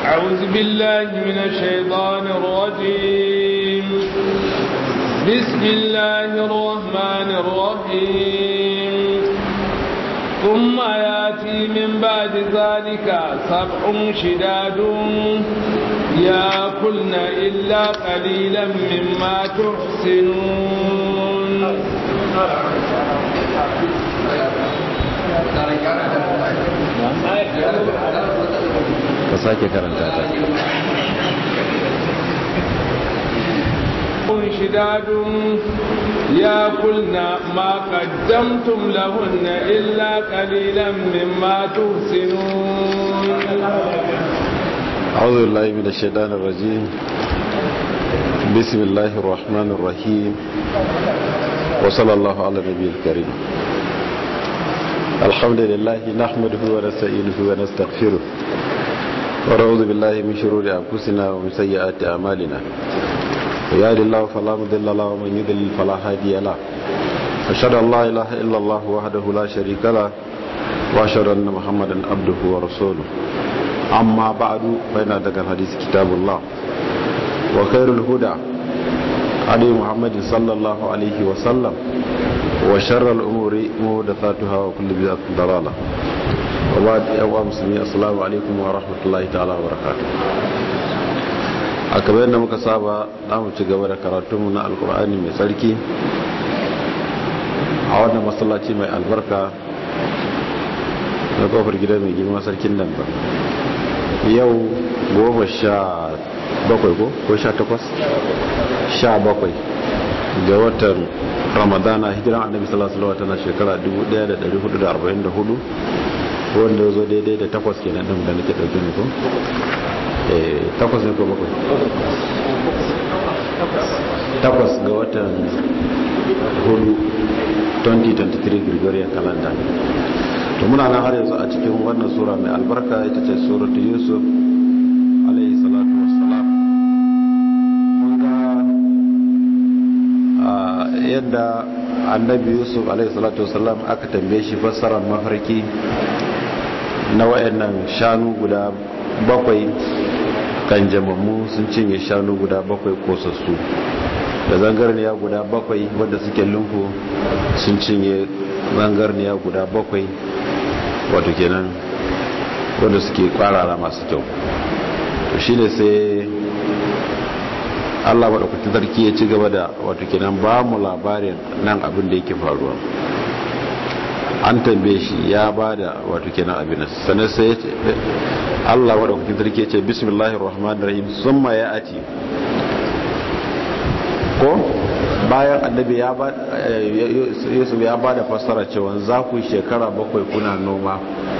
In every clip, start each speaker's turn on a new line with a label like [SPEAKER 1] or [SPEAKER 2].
[SPEAKER 1] أعوذ بالله من الشيطان الرجيم بسم الله الرحمن الرحيم ثم ياتي من بعد ذلك سبع شداد ياكلن إلا قليلا مما تحسنون
[SPEAKER 2] ka sake karanta ta
[SPEAKER 1] شداد ياكلن ما قدمتم لهن إلا قليلا مما تحسنون
[SPEAKER 2] أعوذ بالله من الشيطان الرجيم بسم الله الرحمن الرحيم وصلى الله على النبي الكريم الحمد لله نحمده ونستعينه ونستغفره ونعوذ بالله من شرور أنفسنا ومن سيئات أعمالنا ويهد الله فلا مضل له ومن يضلل فلا هادي له أشهد أن لا إله إلا الله وحده لا شريك له وأشهد أن محمدا عبده ورسوله أما بعد فإن هذا الحديث كتاب الله وخير الهدى علي محمد صلى الله عليه وسلم وشر الأمور محدثاتها وكل بدعة ضلالة وبعد أيها المسلمين السلام عليكم ورحمة الله تعالى وبركاته a kamar yadda muka saba za mu ci gaba da karatunmu na alkur'ani mai tsarki a wannan masallaci mai albarka na kofar gida mai girma sarkin nan ba yau goma sha bakwai ko ko sha takwas sha bakwai ga watan ramadana hijiran annabi sallallahu alaihi wasallam shekara 1444 wanda ya zo daidai da takwas kenan din da nake dauke ne ko takwas ne ko bakwai takwas ga watan hudu 2023 gregorian calendar to muna nan har yanzu a cikin wannan sura mai albarka ita ce suratu yusuf alayhi salatu wassalam mun ga yadda annabi yusuf alayhi salatu wassalam aka tambaye shi fassarar mafarki na wayannan shanu guda bakwai kan jamammu sun cinye shanu guda bakwai kosassu da zangarniya guda bakwai wadda suke lumfu sun cinye zangarniya guda bakwai wato kenan wadda suke kwarara masu kyau to shine sai Allah maɗaukacin sarki ya ci gaba da wato kenan ba mu labarin nan abin da yake faruwa an tambaye shi ya ba da wato kenan abin sannan sai Allah maɗaukacin sarki ya ce bismillahir rahmanir rahim summa ya ati ko bayan annabi ya ba yusuf ya ba da fassara cewa za ku shekara bakwai kuna noma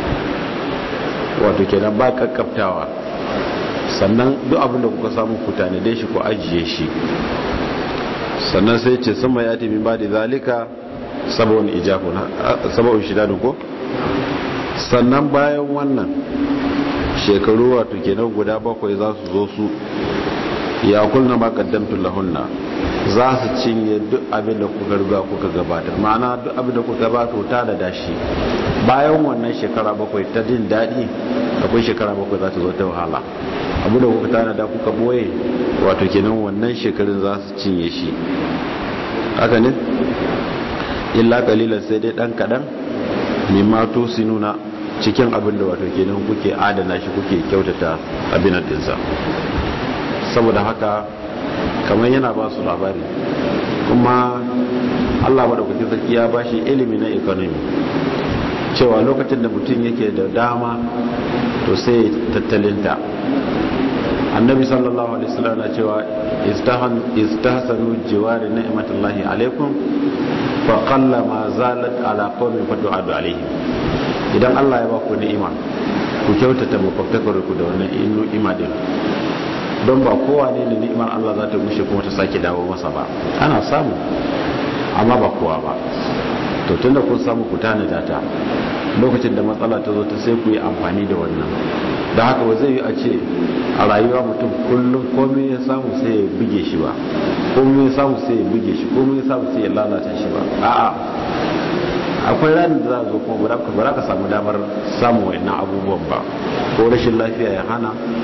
[SPEAKER 2] wato kenan ba kakkaftawa sannan duk abin da kuka samu ku tanade shi ku ajiye shi sannan sai ce sama ya tafi ba da zalika sabon ijabu sabon shidanu ko sannan bayan wannan shekaru wato kenan guda bakwai za su zo su ya kulna ma qaddamtu lahunna za su cinye duk abin da kuka riga kuka gabatar ma'ana duk abin da kuka gabatar ta da dashi bayan wannan shekara bakwai ta jin daɗi akwai shekara bakwai za ta zo ta wahala abu da kuka tana da kuka boye wato kenan wannan shekarun za su cinye shi haka ne illa kalilan sai dai dan kadan mimma to nuna cikin abin da wato kenan kuke adana shi kuke kyautata abin dinsa saboda haka kamar yana ba su labari kuma allah maɗaukaki zaki ya ba shi ilimi na economy cewa lokacin da mutum yake da dama to sai tattalinta annabi sallallahu alaihi wasallam na cewa istahsanu jiwari ni'matullahi alaikum fa qalla ma zalat ala qaumin fatu'adu alaihim idan allah ya ba ku ni'ima ku kyautata makwabtakar ku da wannan ni'ima din don ba kowa ne da ni'imar Allah za ta gushe kuma ta sake dawo masa ba ana samu amma ba kowa ba to tunda kun samu ku tanada ta lokacin da matsala ta zo ta sai ku yi amfani da wannan da haka ba zai yi a ce a rayuwa mutum kullum komai ya samu sai ya buge shi ba komai ya samu sai ya buge shi komai ya samu sai ya lalata shi ba a'a akwai ranar da za a zo kuma ba za ka samu damar samun wa'annan abubuwan ba ko rashin lafiya ya hana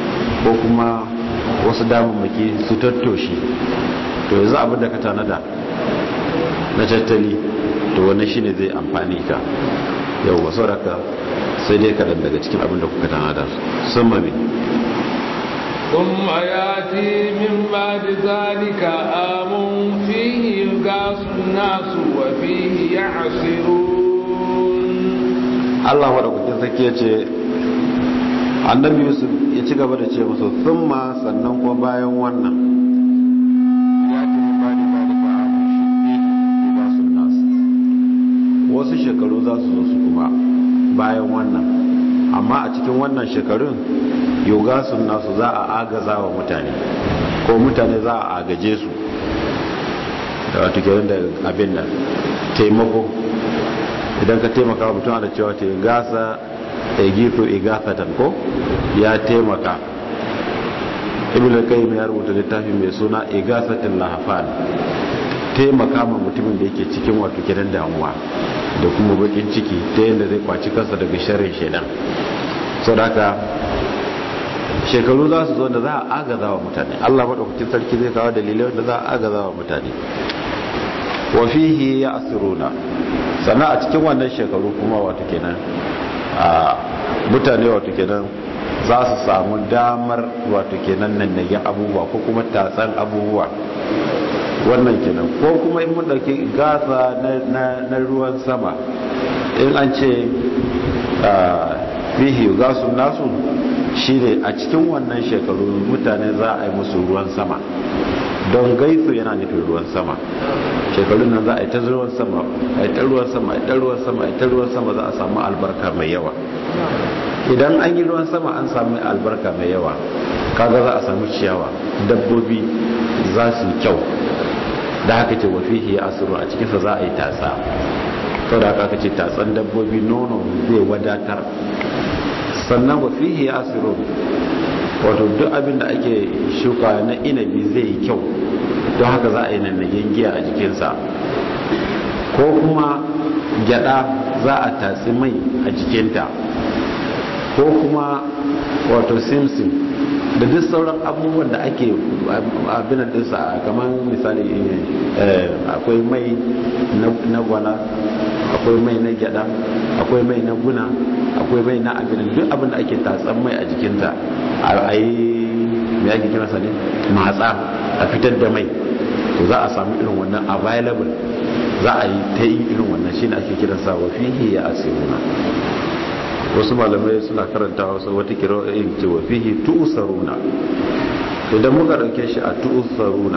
[SPEAKER 2] ko kuma wasu damammaki su tattoshi to yanzu abin da ka tanada na tattali to wannan shine zai amfani ka yau wasu raka sai dai kaɗan daga cikin abin da kuka tanada sun mami
[SPEAKER 1] ثم ياتي من بعد ذلك آم فيه يغاث الناس وفيه يعصرون
[SPEAKER 2] Allah madaukakin sarki ya ce annabi Yusuf ya ci gaba da ce musu thumma sannan kuma bayan wannan ya ce min bani zalika amun shiddi yugasun nas wasu shekaru za su zo su kuma bayan wannan amma a cikin wannan shekarun yogasun nasu za a agaza wa mutane ko mutane za a agaje su da wato kenan da abin nan taimako idan ka taimaka mutum da cewa ta gasa a gifo igasatan ko ya taimaka ibn al-qayyim ya rubuta littafi mai suna igasatin lahafan taimaka ma mutumin da yake cikin wato gidan damuwa da kuma bakin ciki ta yadda zai kwaci kansa daga sharrin shedan sau da haka shekaru za su zo da za a agaza wa mutane allah maɗaukakin sarki zai kawo dalilai wanda za a agaza wa mutane wafihi ya asiruna sannan a cikin wannan shekaru kuma wato kenan a mutane wato kenan za su samu damar wato kenan nan nage abubuwa ko kuma tatsan abubuwa wannan kenan ko kuma in mun dauki gasa na ruwan sama in an ce fihi gasun nasu shine a cikin wannan shekaru mutane za a yi musu ruwan sama don gaisu yana nufin ruwan sama shekarun nan za a yi ta ruwan sama a yi ta ruwan sama a yi ta ruwan sama a yi ta ruwan sama za a samu albarka mai yawa idan an yi ruwan sama an samu albarka mai yawa kaga za a samu ciyawa dabbobi za su yi kyau da haka ce wafihi ya asiru a cikinsa za a yi tasa sau da haka ce tatsan dabbobi nono zai wadatar sannan wafihi ya asiru wato duk abin da ake shuka na inabi zai yi kyau don haka za a yi nannagen giya a jikinsa ko kuma gyada za a tatsi mai a jikinta ko kuma wato simsim da duk sauran abubuwan da ake abinan dinsa kamar misali akwai mai na gwana akwai mai na gyada akwai mai na guna akwai mai na abinan duk abin da ake tatsan mai a jikinta a yi mai ake kiransa ne matsa a fitar da mai to za a samu irin wannan available za a yi ta yi irin wannan shi ne ake kiransa wa fihi ya asiruna wasu malamai suna karanta wasu wata kira'in ce wa fihi tu'saruna idan muka dauke shi a tu'saruna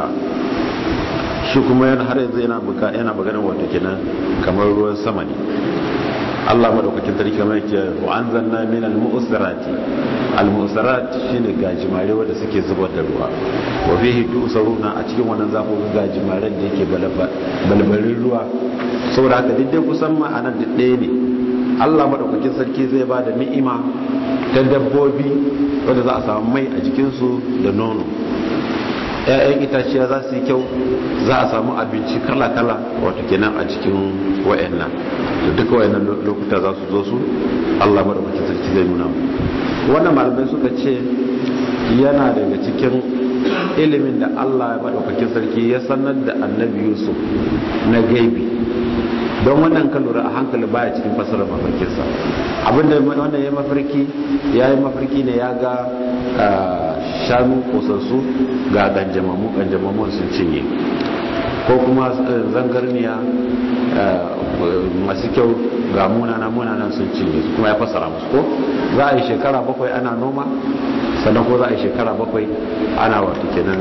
[SPEAKER 2] shi kuma yana har yanzu yana buka yana maganar wato kenan kamar ruwan sama ne Allah madaukakin sarki kamar yake wa anzalna min al-mu'sirati al-mu'sirat shine gajimare wanda suke zubar da ruwa wa fihi tu'saruna a cikin wannan zaku ga gajimaren da yake balbalin ruwa saboda haka duk dai kusan ma'anar da ɗaya ne Allah madaukakin sarki zai ba da ni'ima ta dabbobi wanda za a samu mai a jikinsu da nono ‘ya'yan itaciya za su yi kyau za a samu abinci kala-kala wato kenan a cikin wa'annan da duka wa'annan lokuta za su zo su Allah madaukakin sarki zai nuna mu wannan malamai suka ce yana daga cikin ilimin da Allah madaukakin sarki ya sanar da annabi Yusuf na gaibi don wannan ka lura a hankali baya cikin fasarar mafarkinsa abinda wannan ya mafarki ya yi mafarki ne ya ga shanu kosassu ga ganjamamu ganjamamun sun cinye ko kuma zangarniya masu kyau ga munana munana sun cinye su kuma ya fasara musu ko za a yi shekara bakwai ana noma sannan ko za a yi shekara bakwai ana wata kenan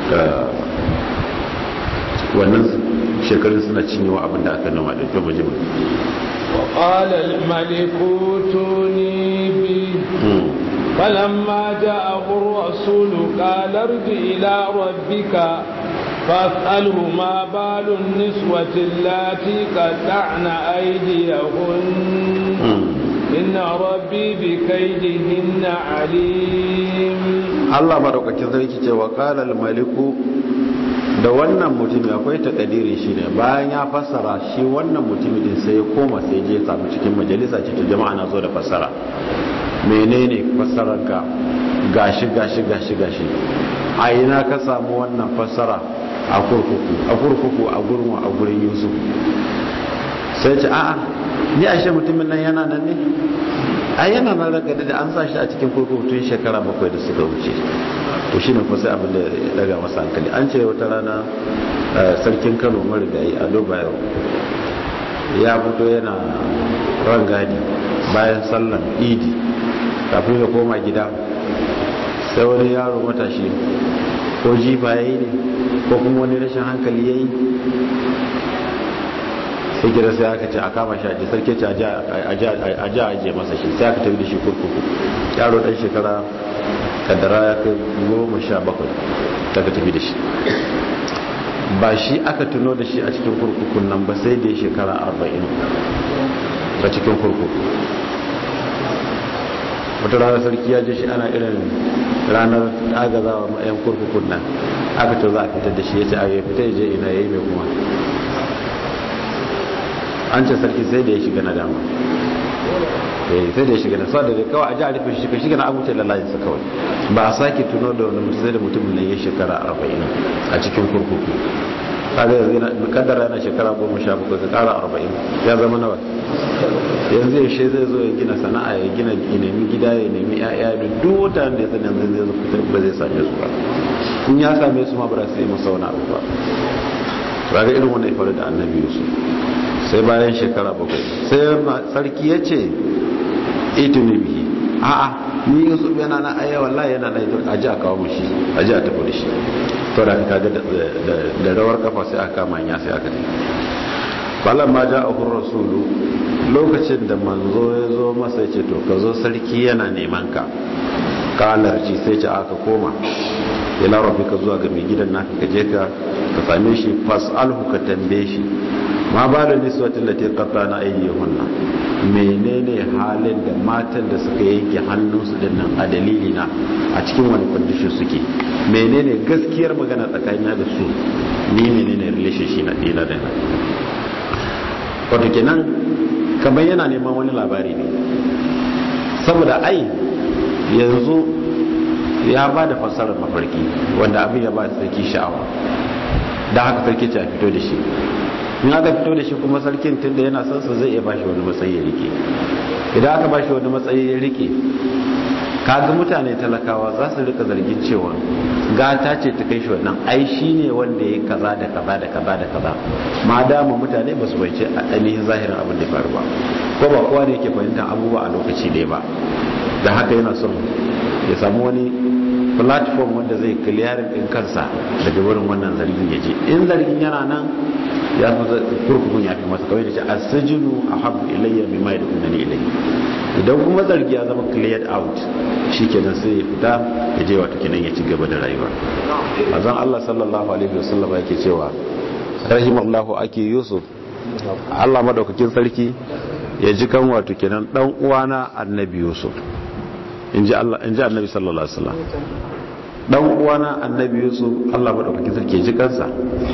[SPEAKER 2] wannan shekarun suna cinyewa abin da aka noma da kyau majimin
[SPEAKER 1] وقال الملك ائتوني به فلما جاءه الرسول قال ارجع إلى ربك فاسأله ما بال النسوة اللاتي قطعن أيديهن إن ربي بكيدهن عليم
[SPEAKER 2] الله بارك فيك وقال الملك da wannan mutumi akwai takadiri shi ne bayan ya fassara shi wannan mutumi din sai ya koma sai je samu cikin majalisa ce ta jama'a na zo da fassara menene fassararka gashi gashi gashi gashi a ina ka samu wannan fassara a kurkuku a kurkuku a gurin a gurin yusuf sai ce a'a ni ashe mutumin nan yana nan ne a yana nan ranka da an sa shi a cikin kurkuku tun shekara bakwai da suka wuce to shi ne kusa abin da ya daga masa hankali an ce wata rana sarkin kano marigayi a dubayo ya fito yana rangadi bayan sallan idi kafin ya koma gida sai wani yaro matashi ko jifa ya yi ne ko kuma wani rashin hankali ya yi sai gida sai aka ce a kama shi aji sarki ce a ji ajiye masa shi sai aka tafi da shi kurkuku yaro dan shekara kaddara ya kai goma sha bakwai daga tafi da shi ba shi aka tuno da shi a cikin kurkukun nan ba sai da ya shekara arba'in a cikin kurkuku wata rana sarki ya je shi ana irin ranar agazawa ma'ayan kurkukun nan aka to za a fitar da shi ya ce a ya fita ya je ina ya yi mai kuma an ce sarki sai da ya shiga na dama sai da ya shiga na sa da kawai a ji a rufe shi shiga na abuta lalayin sa kawai ba a sake tuno da wani mutum sai da mutum ne ya shekara arba'in a cikin kurkuku kaga yanzu yana kaddara yana shekara goma sha bakwai ka kara arba'in ya zama nawa yanzu ya shi zai zo ya gina sana'a ya gina ya nemi gida ya nemi ya'ya da duk wata da ya sani yanzu zai zo fitar ba zai same su ba in ya same su ma ba za su yi masa wani abu ba kaga irin wannan ya faru da annabi yusuf sai bayan shekara bakwai sai sarki ya ce ituni bihi a'a ni yusuf yana na aya wallahi yana na a ji a kawo mashi a ji a tafi da shi to da kaga da rawar kafa sai aka kama ya sai aka tafi balan ma ja a rasulu lokacin da manzo ya zo masa ce to ka zo sarki yana neman ka kalarci sai ce aka koma ila rabbika zuwa ga mai gidan naka ka je ka ka same shi fas'alhu ka tambaye shi ma ba da niswatin da ta kafa na ayyuhunna menene halin da matan da suka yanke hannunsu din nan a dalili na a cikin wani kwandishin suke menene gaskiyar magana tsakanina da su ni menene relationship na dina da na wato kenan kamar yana neman wani labari ne saboda ai yanzu ya ba da fassarar mafarki wanda abin ya ba sarki sha'awa da haka sarki ta fito da shi in aka fito da shi kuma sarkin tunda yana son sa zai iya bashi wani matsayi ya rike idan aka bashi wani matsayi ya rike kaga mutane talakawa za su rika zargin cewa gata ce ta kai shi wannan ai shi ne wanda ya kaza da kaza da kaza da kaza ma dama mutane ba su baice a ainihin zahirin abin da faru ba ko ba kowa ne yake fahimtar abubuwa a lokaci ɗaya ba da haka yana son ya samu wani platform wanda zai kiliyarin ɗin kansa daga wurin wannan zargin ya je in zargin yana nan ya fi kurkukun ya fi masa kawai da ce a sajinu a habu ilayya mai mai da kunani ilayya idan kuma zargi ya zama cleared out shi kenan sai ya fita ya je wata kenan ya ci gaba da rayuwa azan Allah sallallahu alaihi wasallam yake cewa rahimallahu ake yusuf Allah madaukakin sarki ya ji kan wato kenan dan uwana annabi yusuf inji Allah inji annabi sallallahu alaihi wasallam dan uwana annabi yusuf Allah madaukakin sarki ya ji kansa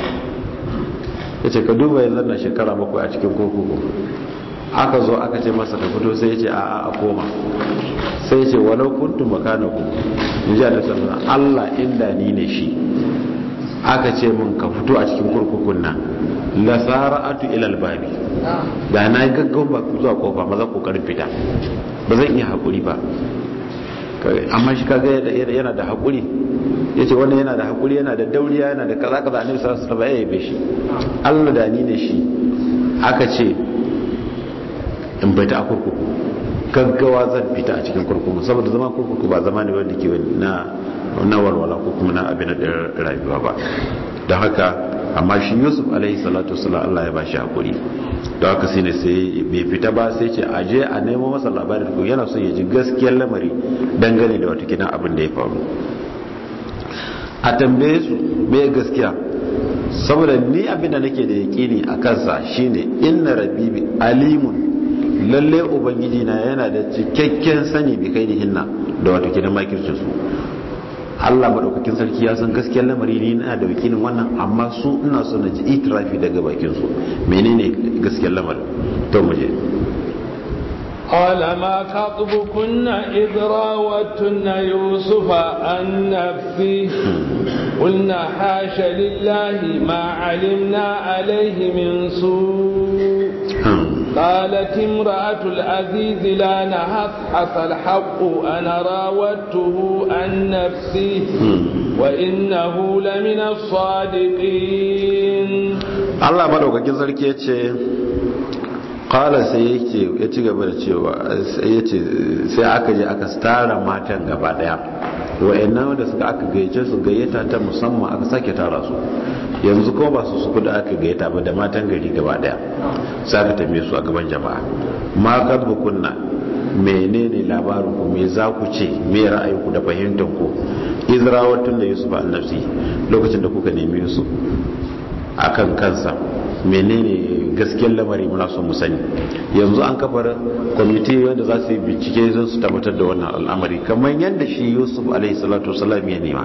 [SPEAKER 2] yace ka duba ya zanna shekara bakwai a cikin kurkuku aka zo aka ce masa ka fito sai ya ce a'a a koma sai ya ce walau kuntum makanahu inji Allah sallallahu alaihi Allah inda ni ne shi aka ce mun ka fito a cikin kurkukun nan la sara'atu ila albabi da na gaggawa ba zuwa kofa maza kokarin fita ba zan iya hakuri ba amma shi kaga yana da hakuri yace wannan yana da hakuri yana da dauriya yana da kaza kaza annabi sallallahu alaihi wasallam ya yabe shi Allah da ni ne shi aka ce in fita a kurkuku gaggawa zan fita a cikin kurkuku saboda zama kurkuku ba zama ne wanda ke na na walwala ko kuma na abin da rayuwa ba don haka amma shi yusuf alaihi salatu wasallam Allah ya bashi hakuri don haka sai ne sai bai fita ba sai ce aje a nemo masa labarin ko yana son ya ji gaskiyar lamari dangane da wata kidan abin da ya faru a tambaye su me gaskiya saboda ni abin da nake da yaƙini a kansa shine inna rabbi alimun lalle ubangiji na yana da cikakken sani bi kai hinna da wata kidan makircin su Allah madaukakin sarki ya san gaskiyar lamari ne ina da wakilin wannan amma su ina so na ji itirafi daga bakin su menene gaskiyar lamarin to mu je
[SPEAKER 1] قال ما خطبكن إذ راوتن يوسف عن نفسه قلنا حاش لله ما علمنا عليه من سوء قالت امرأة العزيز لا نهث حتى الحق أنا راودته عن نفسه وإنه لمن الصادقين
[SPEAKER 2] الله ملوك كذلك يتشي kala sai yake ya ci gaba da cewa ya ce sai aka je aka tara matan gaba daya wa'annan da suka aka gayyace su gayyata ta musamman aka sake tara su yanzu ko ba su su kuda aka gayyata ba da matan gari gaba daya sai aka tambaye su a gaban jama'a ma kadbu kunna menene labarin ku me za ku ce me ra'ayinku da fahimtar ku izrawatun da yusuf annabsi lokacin da kuka nemi yusuf akan kansa menene gaskiyar lamari muna son mu sani yanzu an kafar kwamiti wanda za su yi bincike zan su tabbatar da wannan al'amari kamar yadda shi yusuf alaihi salatu wasalam ya nema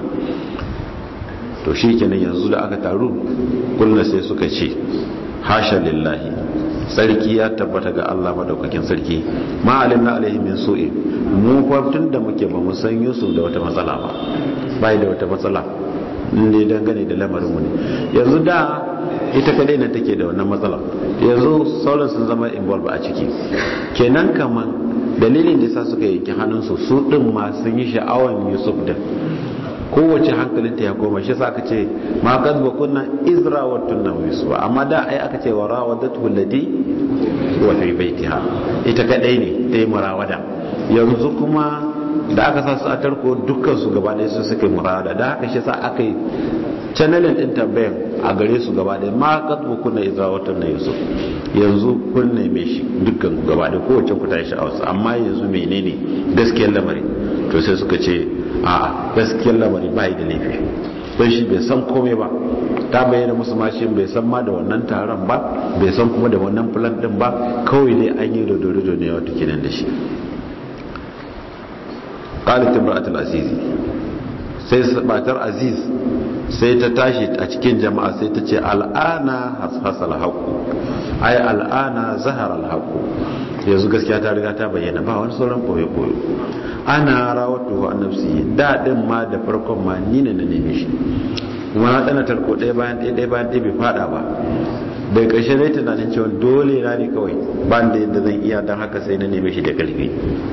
[SPEAKER 2] to shi kenan yanzu da aka taru kullum sai suka ce hasha lillahi sarki ya tabbata ga Allah madaukakin sarki ma alimna alaihi min su'i mu fa da muke ba mu san yusuf da wata matsala ba bai da wata matsala ne dangane da lamarin mu ne yanzu da ita kadai ne take da wannan matsala yanzu sauran sun zama involve a ciki kenan kaman dalilin da sa suka yanki hannunsu su din ma sun yi sha'awan yusuf din kowace hankalinta ya koma shi sa aka ce ma kadba kunna izra wa tunna yusuf amma da ai aka ce wa rawadatu allati wa fi baitiha ita kadai ne ta yi murawada yanzu kuma da aka sa su a tarko dukkan su gaba ɗaya su suka yi murawada da haka shi sa aka yi channelin din tambayan a gare su gaba ɗaya ma katbu kunna izra wa tunna yusuf yanzu kun neme shi dukkan ku gaba ɗaya kowace ku ta yi sha'awarsa amma yanzu menene gaskiyar lamari to sai suka ce a gaskiyar lamari ba da laifi don shi bai san komai ba ta bayyana musu mashin bai san ma da wannan taron ba bai san kuma da wannan plan din ba kawai dai an yi dodorido ne wata kinan da shi qalat imra'atul azizi sai batar aziz sai ta tashi a cikin jama'a sai ta ce al'ana hasal haqu ai al'ana zahara al haqu yanzu gaskiya ta riga ta bayyana ba wani sauran koyo koyo ana rawatu wa nafsi da din ma da farkon ma ni ne na neme shi kuma na dana tarko ɗaya bayan ɗaya ɗaya bayan ɗaya bai fada ba bai ƙarshe dai tunanin cewa dole na ne kawai ba da yadda zan iya don haka sai na neme shi da ƙarfi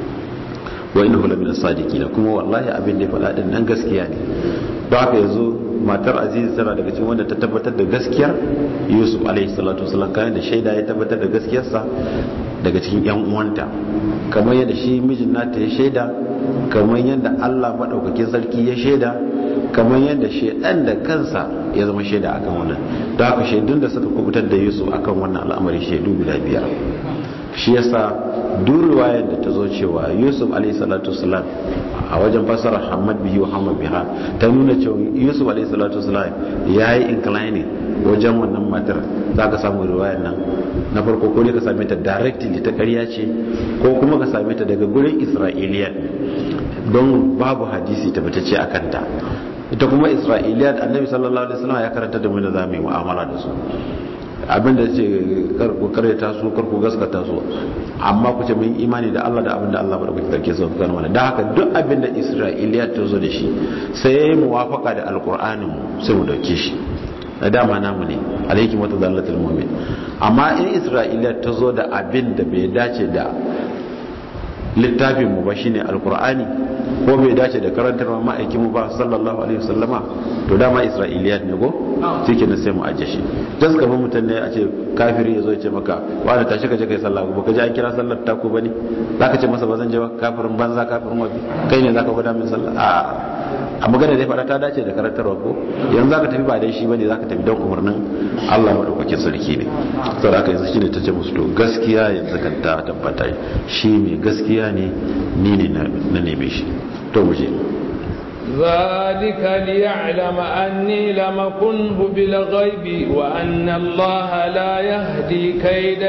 [SPEAKER 2] wa innahu la min as-sadiqina kuma wallahi abin da ya faɗa din nan gaskiya ne don haka yanzu matar aziz tana daga cikin wanda ta tabbatar da gaskiyar yusuf alaihi salatu wasallam kayan da shaida ya tabbatar da gaskiyarsa daga cikin yan uwanta kamar yadda shi mijin nata ya shaida kamar yadda Allah madaukakin sarki ya shaida kamar yadda shaidan da kansa ya zama shaida akan wannan don haka shaidun da suka kubutar da yusuf akan wannan al'amari shaidu guda biyar shi yasa duk riwayar da ta zo cewa yusuf alaihi salatu wasalam a wajen fasarar hamad bihi wa hamad biha ta nuna cewa yusuf alaihi salatu wasalam ya yi inclining wajen wannan matar za ka samu riwayar nan na farko ko ne ka same ta directly ta ƙarya ce ko kuma ka same ta daga gurin isra'iliya don babu hadisi tabbatacce a kanta ita kuma isra'iliya annabi sallallahu alaihi wasallam ya karanta da mu da zamu yi mu'amala da su abinda ce karku karyata su karku gaskata su amma ku ce mun imani da Allah da abinda Allah bada kuke karke su kan mana da haka duk abinda Isra'iliya ta zo da shi sai yayi muwafaka da alqur'anin sai mu dauke shi da dama namu ne alayki mata zallatul mu'min amma in Isra'iliya ta zo da abin da bai dace da littafin mu ba shine alqur'ani ko bai dace da karantar ma'aikin mu ba sallallahu alaihi wasallama to dama isra'iliyat ne go shike na sai mu aje shi just kamar mutum ne a ce kafiri ya zo ya ce maka wani tashi ka je kai sallah ba ka ji an kira sallar ta ko bane zaka ce masa ba zan je ba kafirin banza kafirin wabi kai ne zaka gwada min sallah a a magana dai fara ta dace da karantarwa ko yanzu zaka tafi ba dai shi bane zaka tafi don umarnin Allah madaukakin sarki ne saboda haka yanzu shine tace musu to gaskiya yanzu kan ta tabbata shi mai gaskiya ne ni ne na neme shi to mu je
[SPEAKER 1] ذلك ليعلم أني لم كنه بالغيب وأن الله لا يهدي كيد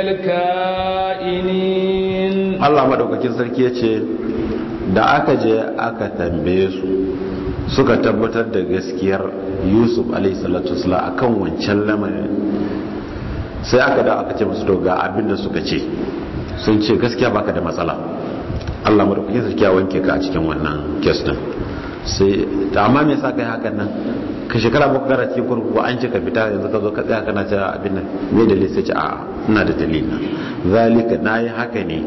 [SPEAKER 1] الكائنين
[SPEAKER 2] Allah madaukakin sarki yace da aka je aka tambaye su suka tabbatar da gaskiyar Yusuf alaihi salatu wasallam akan wancan lamarin sai aka da aka ce musu to ga abin da suka ce sun ce gaskiya baka da matsala Allah madaukakin sarki ya wanke ka a cikin wannan kes din sai ta amma me yasa kai hakan nan ka shekara ba gara cikin kurkuku an ce ka fita yanzu ka zo ka tsaya kana cewa abin nan me dalili sai ce a ina da dalili zalika nayi haka ne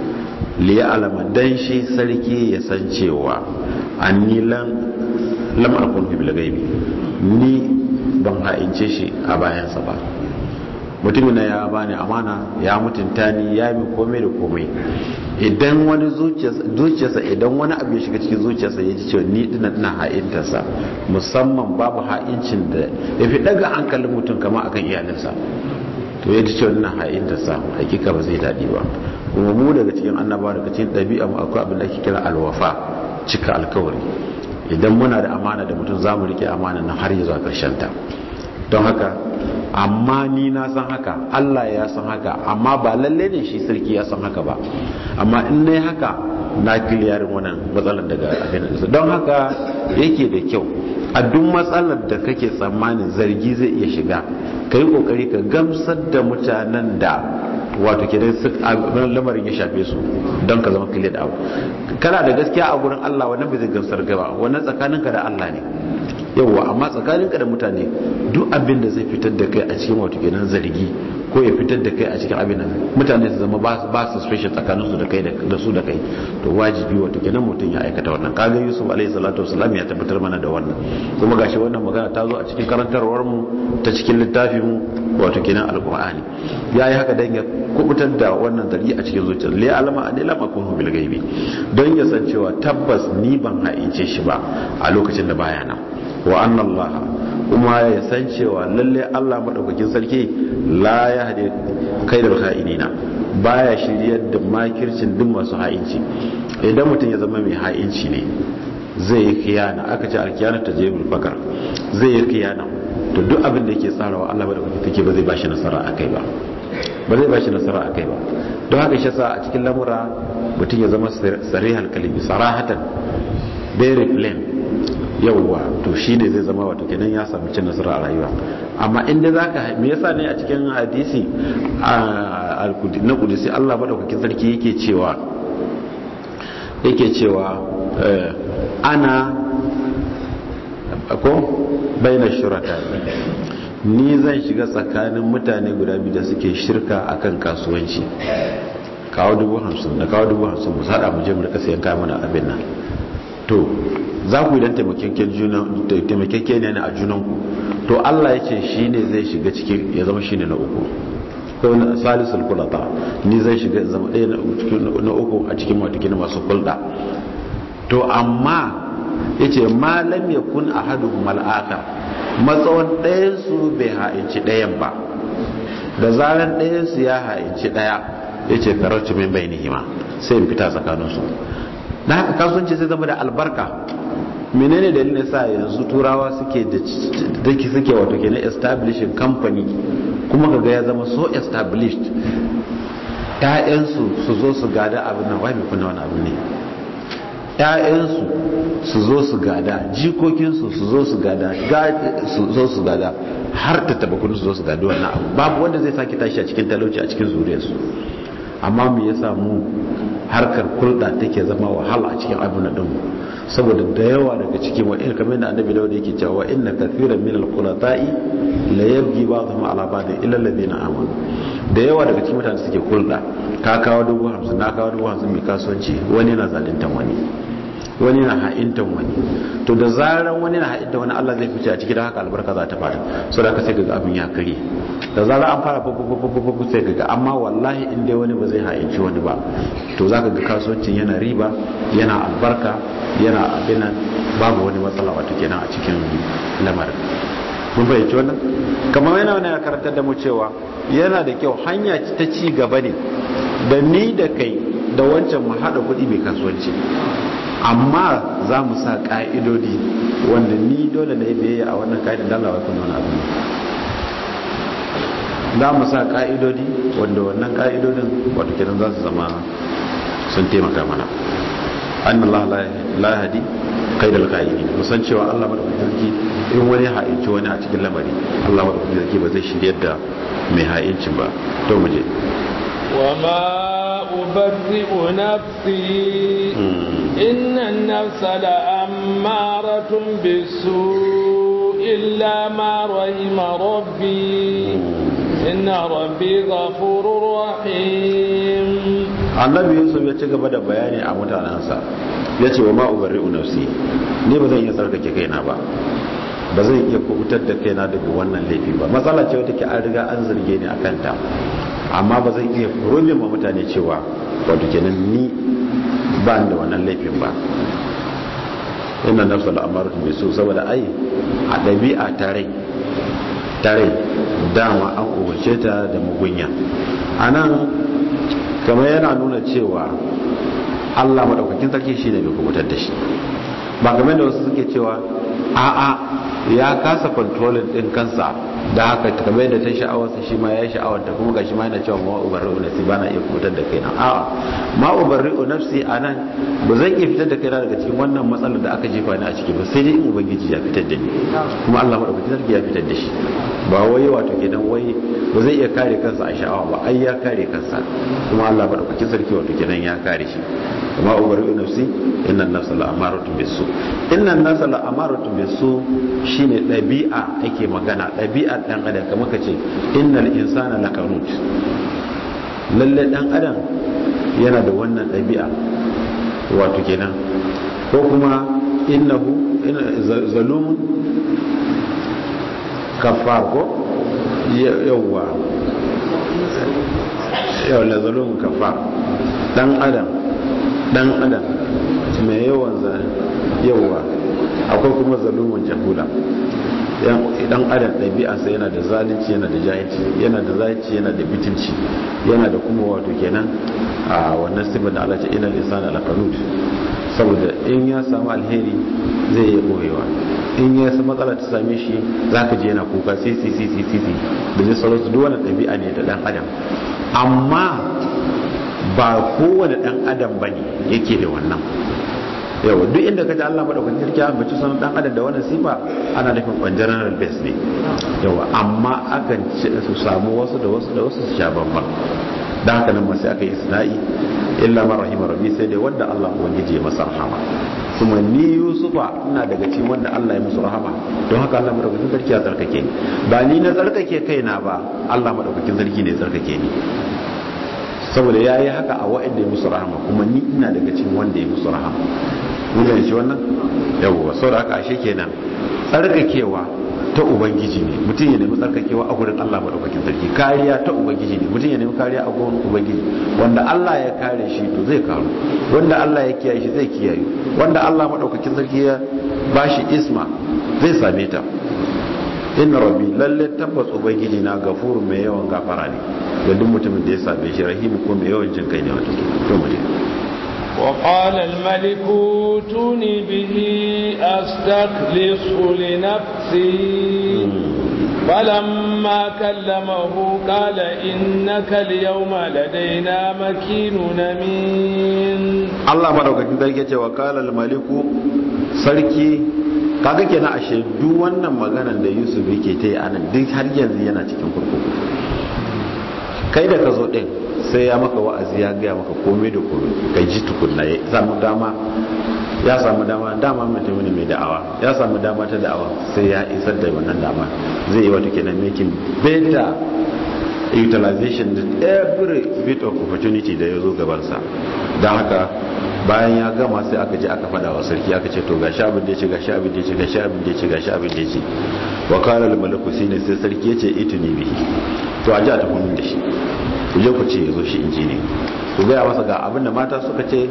[SPEAKER 2] li alama dan shi sarki ya san cewa anni lan lam akun bil ghaibi ni ban ha'ince shi a bayansa ba mutumin na ya bani amana ya mutunta ni ya mi komai da komai idan wani zuciyarsa idan wani abu ya shiga cikin zuciyarsa ya ji cewa ni dina ina ha'intarsa musamman babu ha'incin da ya fi daga hankalin mutum kama akan iyalinsa to ya ji cewa ina ha'intarsa hakika ba zai daɗi ba kuma mu daga cikin annaba daga cikin ɗabi'a mu akwai abin da ake kira alwafa cika alkawari idan muna da amana da mutum za mu rike amana na har zuwa ƙarshen ta don haka amma ni na san haka Allah ya san haka amma ba lalle ne shi sarki ya san haka ba amma in ne haka na kiliyarin wannan matsalar daga abin da don haka yake da kyau a duk matsalar da kake tsammanin zargi zai iya shiga ka yi kokari ka gamsar da mutanen da wato ke abin lamarin ya shafe su don ka zama kiliyar da abu kana da gaskiya a gurin Allah wannan bai zai gamsar gaba wannan tsakaninka da Allah ne yauwa amma tsakaninka da mutane duk abin da zai fitar da kai a cikin wato kenan zargi ko ya fitar da kai a cikin abin nan mutane su zama ba su special tsakanin su da kai da su da kai to wajibi wato kenan mutum ya aikata wannan kaga Yusuf alaihi salatu wasalam ya tabbatar mana da wannan kuma gashi wannan magana ta zo a cikin karantarwar mu ta cikin littafin mu wato kenan alqur'ani yayi haka dan ya kubutar da wannan zargi a cikin zuciyar li alama an lam akun bil gaibi don ya san cewa tabbas ni ban haice shi ba a lokacin da baya nan wa annallaha kuma ya san cewa lalle Allah madaukakin sarki la ya hade kai da kha'inina baya shiryar da makircin duk masu ha'inci idan mutum ya zama mai ha'inci ne zai yi kiyana aka ce alkiyana ta jebul fakar zai yi kiyana to duk abin da yake tsarawa Allah madaukakin sarki ba zai bashi nasara akai ba ba zai bashi nasara akai ba don haka shi sa a cikin lamura mutum ya zama sarihal kalimi sarahatan very plain yauwa to shi ne zai zama wato kenan ya samu cin nasara a rayuwa amma inda za ka me yasa ne a cikin hadisi na kudisi Allah maɗaukakin sarki yake cewa yake cewa ana ko baina shuraka ni zan shiga tsakanin mutane guda biyu da suke shirka akan kasuwanci kawo dubu hamsin da kawo dubu hamsin mu sada mu je mu rika sayan kayan mana abin nan to za ku yi don taimakeke ne a junanku to Allah ya ce shi ne zai shiga cikin ya zama shi ne na uku ko na salisul kulata ni zai shiga zama ɗaya na uku a cikin matakin masu kulɗa to amma ya ce malam ya kun a hadu mal'aka matsawon ɗayansu bai ha'inci ɗayan ba da zarar ɗayansu ya ha'inci ɗaya ya ce kararci min bai nihima sai in fita tsakaninsu da haka kasuwanci sai zama da albarka menene dalilin sa yanzu turawa suke da suke wato ke na establishing company kuma kaga ya zama so established ƴaƴansu su zo su gada abin nan wai kuna wani abu ne ƴaƴansu su zo su gada jikokinsu su zo su gada su zo su gada har ta taba kunu su zo su gada wannan abu babu wanda zai sake tashi a cikin talauci a cikin zuriyarsu amma me yasa mu harkar kulɗa take zama wahala a cikin abin da ɗinmu saboda da yawa daga cikin wa in kamar da annabi dawud yake cewa inna kathiran min al-qulata'i la yabghi ba'dhum ala ba'd illa alladhina amanu da yawa daga cikin mutane suke kulɗa ka kawo dubu hamsin na kawo dubu hamsin mai kasuwanci wani na zalintan wani wani na ha'intan wani to da zaran wani na ha'intan wani Allah zai fice a cikin haka albarka za ta fara so da ka sai ga abin ya kare da zarar an fara fufufufufu sai ga amma wallahi in dai wani ba zai ha'inci wani ba to za ka ga kasuwancin yana riba yana albarka yana abinan babu wani matsala wato kenan a cikin lamarin mun fahimci wannan kamar yana wani ya karantar da mu cewa yana da kyau hanya ta ci gaba ne da ni da kai da wancan mu haɗa kuɗi mai kasuwanci amma za mu sa ƙa'idodi wanda ni dole na yi biyayya a wannan ka'idin dalawa kuma wani abu za mu sa ƙa'idodi wanda wannan ƙa'idodin wato kenan za su zama sun taimaka mana an Allah la hadi kai da alƙa'idi musan cewa Allah madaukakin sarki in wani ha'inci wani a cikin lamari Allah madaukakin sarki ba zai shirya da mai ha'incin ba to mu je
[SPEAKER 1] وما أبرئ نفسي إن النفس لأمارة بالسوء إلا ما رحم ربي إن ربي غفور رحيم
[SPEAKER 2] annabi yusuf ya ci gaba da bayani a mutanensa ya ce wa ma'ubari nafsi ni ba zan iya tsarkake kaina ba ba zan iya kubutar da kaina daga wannan laifi ba matsala ce wata ke an riga an zarge ni a kanta amma ba zan iya furumin ma mutane cewa wato kenan ni ba da wannan laifin ba ina nafsa da amaratu mai so saboda ai a ɗabi'a tare tare dama an umarce ta da mugunya a nan kamar yana nuna cewa allah maɗaukakin sarki shi ne mai kubutar da shi ba kamar da wasu suke cewa a'a ya kasa kontrolin ɗin kansa da haka kamar da ta sha'awarsa shi ma ya yi sha'awarta kuma ga shi ma yana cewa ma ubarri'u nafsi ba na iya kubutar da kaina a'a ma ubarri'u nafsi a nan ba zan iya fitar da kaina daga cikin wannan matsalar da aka jefa ni a ciki ba sai dai in ubangiji ya fitar da ni kuma Allah madaukakin sarki ya fitar da shi ba wai wato kenan wai ba zai iya kare kansa a sha'awa ba ai ya kare kansa kuma Allah madaukakin sarki wato kenan ya kare shi kuma ubarri'u nafsi inna an-nafsa la'amaratun bisu inna an-nafsa la'amaratun bisu shine ɗabi'a ake magana ɗabi'ar ɗan adam kamar ka ce innal insana lakanut lalle ɗan adam yana da wannan ɗabi'a wato kenan ko kuma innahu zalumun kafar ko yawwa yawwa zalumun kafar ɗan adam ɗan adam mai yawan yawwa akwai kuma zalumun jahula idan adam ɗabi'arsa yana da zalunci yana da jahilci yana da zalunci yana da bitinci yana da kuma wato kenan a wannan sifar da Allah ce inal insana lakanut saboda in ya samu alheri zai iya boyewa in ya samu matsala ta same shi zaka je yana kuka si si si si si da zai sauransu duk wannan ɗabi'a ne da dan adam amma ba kowane dan adam bane yake da wannan yawa duk inda ka ji Allah madaukakin sarki an bace sanan dan adam da wannan sifa ana nufin on general base ne yawa amma akan su samu wasu da wasu da wasu su sha bamban dan haka nan sai aka yi isna'i illa man rahima rabbi sai dai wanda Allah ubangiji ya masa rahama kuma ni Yusufa ina daga cikin wanda Allah ya musu rahama don haka Allah madaukakin sarki ya tsarkake ni ba ni na tsarkake kaina ba Allah madaukakin sarki ne ya tsarkake ni saboda ya yi haka a wa'anda ya musu rahama kuma ni ina daga cikin wanda ya musu rahama mun gane shi wannan yawwa saboda haka ashe kenan tsarkakewa ta ubangiji ne mutum ya nemi tsarkakewa a gurin Allah madaukakin sarki kariya ta ubangiji ne mutum ya nemi kariya a gurin ubangiji wanda Allah ya kare shi to zai karu wanda Allah ya kiyaye shi zai kiyaye wanda Allah madaukakin sarki ya bashi isma zai same ta inna rabbi lalle tabbas ubangiji na gafuru mai yawan gafara ne ga duk mutumin da ya sabe shi rahimu ko mai yawan jin kai ne wato to mu
[SPEAKER 1] وقال الملك ائتوني به أستخلصه لنفسي فلما كلمه قال إنك اليوم لدينا مكين أمين
[SPEAKER 2] الله مدوكاkin sarki ce wa qala al-maliku sarki kaga kenan ashe duk wannan maganar da Yusuf yake ta yi anan duk har yanzu yana cikin kurkuku kai da ka zo din sai ya maka wa'azi ya gaya maka komai da komai kai ji tukunna ya samu dama ya samu dama dama mutum ne mai da'awa ya samu dama ta da'awa sai ya isar da wannan dama zai yi wata kenan making better utilization da every bit of opportunity da ya zo gabansa don haka bayan ya gama sai aka je aka fada wa sarki aka ce to gashi abin da ya ce gashi abin da ya ce gashi abin da ya ce gashi abin da ya ce wa kala al malaku shine sai sarki ya ce ituni bihi to a ji a tafi min da shi ku je ku ce ya zo shi inji ne ku gaya masa ga abin da mata suka ce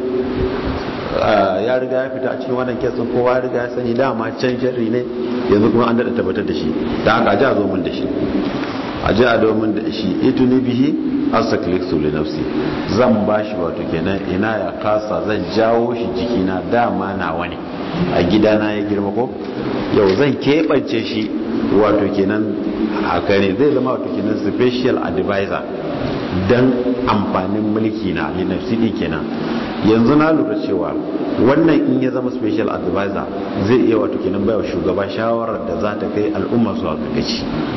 [SPEAKER 2] ya riga ya fita a cikin wannan kesin kowa ya riga ya sani dama can sharri ne yanzu kuma an daɗa tabbatar da shi da haka a ji a zo min da shi a ji a domin da shi ito ne bihi asakliksu li nafsi zan ba shi wato kenan ina ya kasa zan jawo shi jikina dama na wani a gidana ya girma ko yau zan keɓance shi wato kenan a kare zai zama wato kenan special advisor don amfanin mulki na li nafsi din kenan yanzu na lura cewa wannan in ya zama special advisor zai iya wato kenan baiwa shugaba shawarar da za ta kai al'umma zuwa ga gaci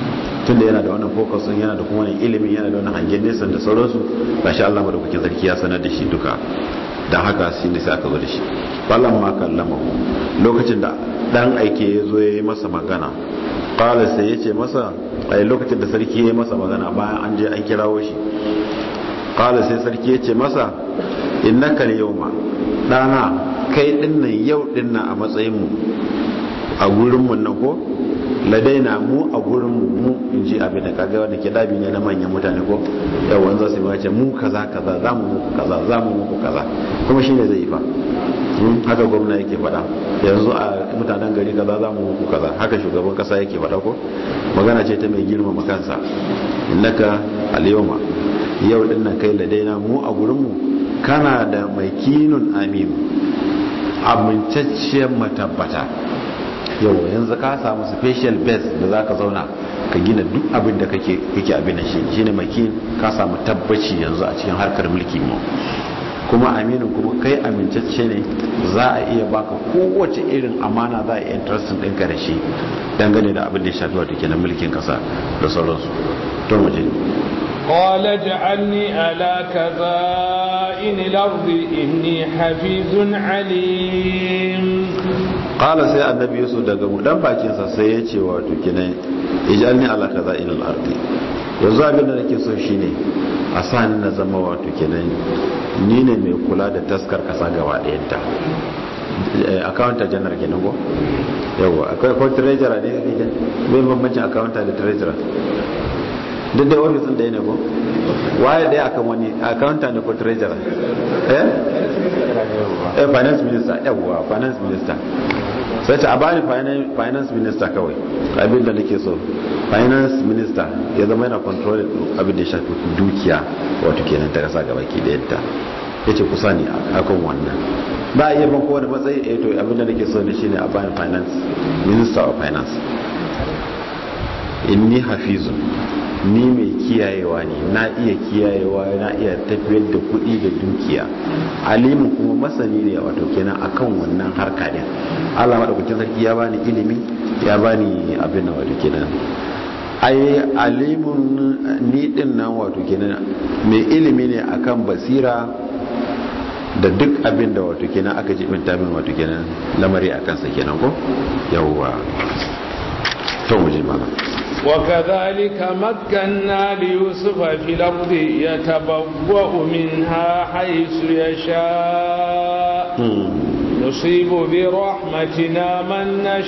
[SPEAKER 2] tunda yana da wannan focus din yana da kuma wannan ilimin yana da wannan hangen nesa da sauransu gashi Allah madaukakin sarki ya sanar da shi duka dan haka shi ne sai aka zo da shi ballan ma kallama lokacin da dan aike ya zo ya yi masa magana qala sai ya ce masa a lokacin da sarki ya yi masa magana bayan an je an kirawo shi qala sai sarki ya ce masa innaka yawma dana kai dinnan yau dinnan a matsayin mu a gurin mu nan ko ladaina mu a gurin mu mu in ji abin da kaga wanda ke dabi ne na manyan mutane ko yawan za su yi wace mu kaza kaza za mu muku kaza za mu muku kaza kuma shi ne zai yi fa haka gwamna yake faɗa yanzu a mutanen gari kaza za mu muku kaza haka shugaban kasa yake faɗa ko magana ce ta mai girmama kansa innaka al-yawma yau din nan kai ladaina mu a gurin mu kana da mai kinun amin amintacciyar matabbata yau yanzu ka samu special base da za ka zauna ka gina duk abin da kake abin da shi shi ne maki ka samu tabbaci yanzu a cikin harkar mulki mu kuma aminin kuma kai amintacce ne za a iya baka kowace irin amana za a iya interestin ɗinka da shi dangane da abin da ya shafi wato kenan mulkin kasa da sauransu to mu je
[SPEAKER 1] قال اجعلني على كذائن الأرض إني حفيظ عليم
[SPEAKER 2] qala sai annabi yusuf daga budan bakinsa sai ya ce wato kinan ijalni ala kaza'in al-ardi yanzu abin da nake so shine a sa ni na zama wato kinan ni ne mai kula da taskar kasa gaba ɗayanta accountant general kenan ko yawa akwai ko treasurer ne ne bai bambancin accountant da treasurer duk da ofis din da ne ko waye daya akan wani accountant da ko treasurer eh eh finance minister yawa finance minister sai ta bani finance minister kawai abin da nake so finance minister ya zama yana control abin da ya shafi dukiya wato kenan ta kasa gaba ki da yadda ya ce kusa ne akan wannan ba a iya ban kowane matsayi a to abin da nake so ne shine a bani finance minister of finance inni hafizun ni mai kiyayewa ne na iya kiyayewa na iya tafiyar da kuɗi da dukiya alimu kuma masani ne wato kenan akan wannan harka din Allah madaukakin sarki ya bani ilimi ya bani abin nan wato kenan ai alimun ni din nan wato kenan mai ilimi ne akan basira da duk abin da wato kenan aka jibinta min wato kenan lamari akan sa kenan ko yawwa to mu je mana
[SPEAKER 1] وكذلك مكنا ليوسف في الأرض يتبوأ منها حيث يشاء نصيب برحمتنا من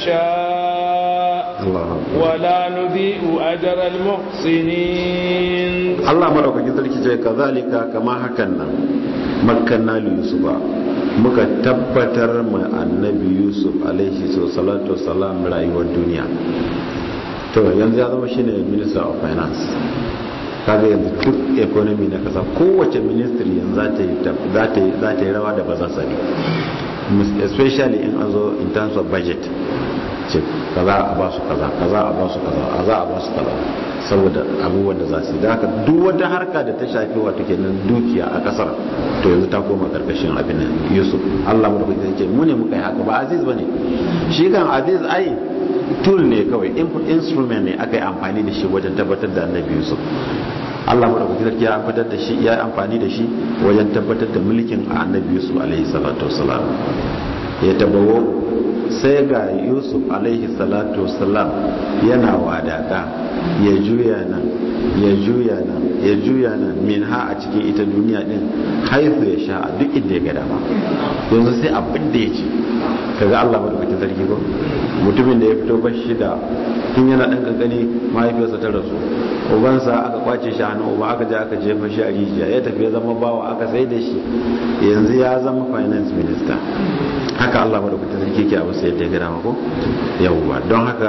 [SPEAKER 1] نشاء ولا نضيء أجر المحسنين
[SPEAKER 2] الله مرحبا كذلك كذلك كما حكنا مكنا ليوسف muka tabbatar ma annabi yusuf alaihi salatu wasalam rayuwar duniya to yanzu ya zama shine minister of finance kaga yanzu duk economy na kasa kowace ministry yanzu za ta yi rawa da ba za sani especially in an zo in terms of budget ce kaza a ba su kaza kaza a ba su kaza a za a ba su kaza saboda abubuwan da za su yi da haka duk wata harka da ta shafi wato kenan dukiya a kasar to yanzu ta koma karkashin abin nan yusuf allah mu da kuka ce mu ne muka yi haka ba aziz ba ne shi kan aziz ai tool ne kawai instrument ne aka yi amfani da shi wajen tabbatar da annabi yusuf Allah madaukaki sarki ya fitar da shi ya amfani da shi wajen tabbatar da mulkin annabi yusuf alaihi salatu wassalam ya tabawo sai ga yusuf alaihi salatu wassalam yana wadaka ya juya nan ya juya nan ya juya nan min ha a cikin ita duniya din haifu ya sha a duk inda ya ga dama yanzu sai abin da ya ce kaga Allah madaukakin sarki ko mutumin da ya fito bashi da tun yana dan kankani mahaifiyarsa ta rasu ubansa aka kwace shi hannu uba aka je aka jefa shi a rijiya ya tafi ya zama bawa aka sai da shi yanzu ya zama finance minister haka Allah madaukakin sarki ke abu sai yadda ya gada ko yawwa don haka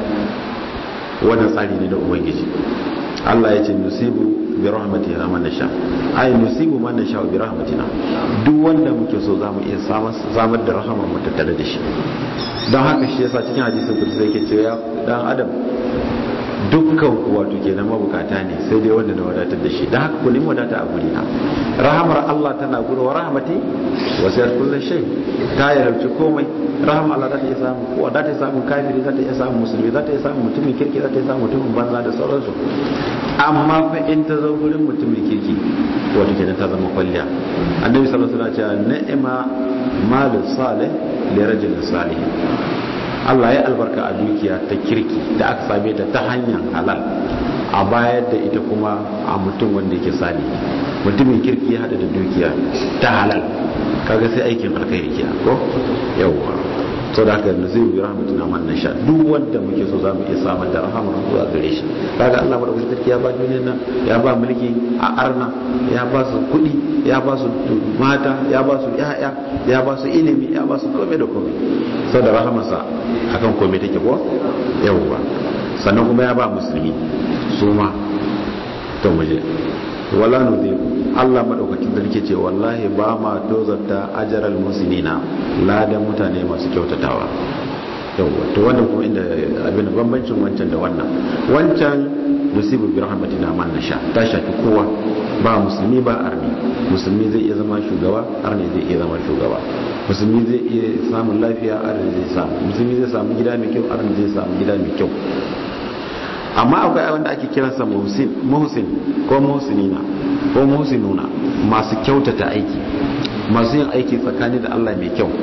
[SPEAKER 2] wannan tsari ne da ubangiji Allah ya ce nusibu bi rahmatina man nasha ai nusibu man nasha bi rahmatina duk wanda muke so zamu iya samar da rahama mu tattare da shi don haka shi yasa cikin hadisin kudusi yake cewa ya dan adam dukkan ku wato kenan mabukata ne sai dai wanda na wadatar da shi dan haka ku nemi wadata a guri na rahamar Allah tana gudu wa rahmati wasiyat kullu shay ta yarauci komai rahama Allah za ta iya samu kowa za ta iya samun kafiri za ta iya samun musulmi za ta iya samun mutumin kirki za ta iya samun mutumin banza da sauransu amma fa in ta zo gurin mutumin kirki wato kenan ta zama kwalliya annabi sallallahu alaihi wasallam ya ce ni'ma malu salih li rajulin salih Allah ya albarka a dukiya ta kirki da aka same ta ta hanyar halal a bayar da ita kuma a mutum wanda yake sani mutumin kirki ya hada da dukiya ta halal kaga sai aikin alkhairi kenan ko yawwa to da haka yanzu zai yi rahmatuna man nasha duk wanda muke so zamu iya samar da rahamar zuwa gare shi kaga Allah madaukakin sarki ya ba duniyar nan ya ba mulki a arna ya ba su kuɗi ya ba su mata ya ba su yaya ya ba su ilimi ya ba su komai da komai sau da rahamarsa akan komai take ko yawwa sannan kuma ya ba musulmi su ma to muje wala nudhiku Allah madaukakin sarki ce wallahi ba ma tozarta ajaral muslimina ladan mutane masu kyautatawa yawwa to wannan kuma inda abin bambancin wancan da wannan wancan nusibu bi rahmatina man nasha ta shafi kowa ba musulmi ba arni musulmi zai iya zama shugaba arni zai iya zama shugaba musulmi zai iya samun lafiya arni zai samu musulmi zai samu gida mai kyau arni zai samu gida mai kyau amma akwai abin da ake kiransa muhsin ko muhsinina ko muhsinuna masu kyautata aiki masu yin aiki tsakani da Allah mai kyau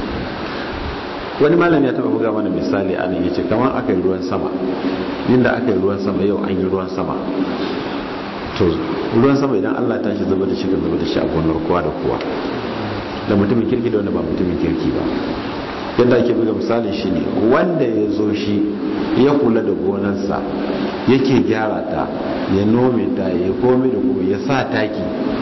[SPEAKER 2] wani malami ya taba buga mana misali a nan yace kamar aka yi ruwan sama inda aka yi ruwan sama yau an yi ruwan sama to ruwan sama idan Allah ta shi zuba da shi ka zuba da shi a gonar kowa da kowa da mutumin kirki da wanda ba mutumin kirki ba yadda ake buga misali shi ne wanda ya zo shi ya kula da gonarsa yake gyara ta ya nome ta ya komai da kuma ya sa taki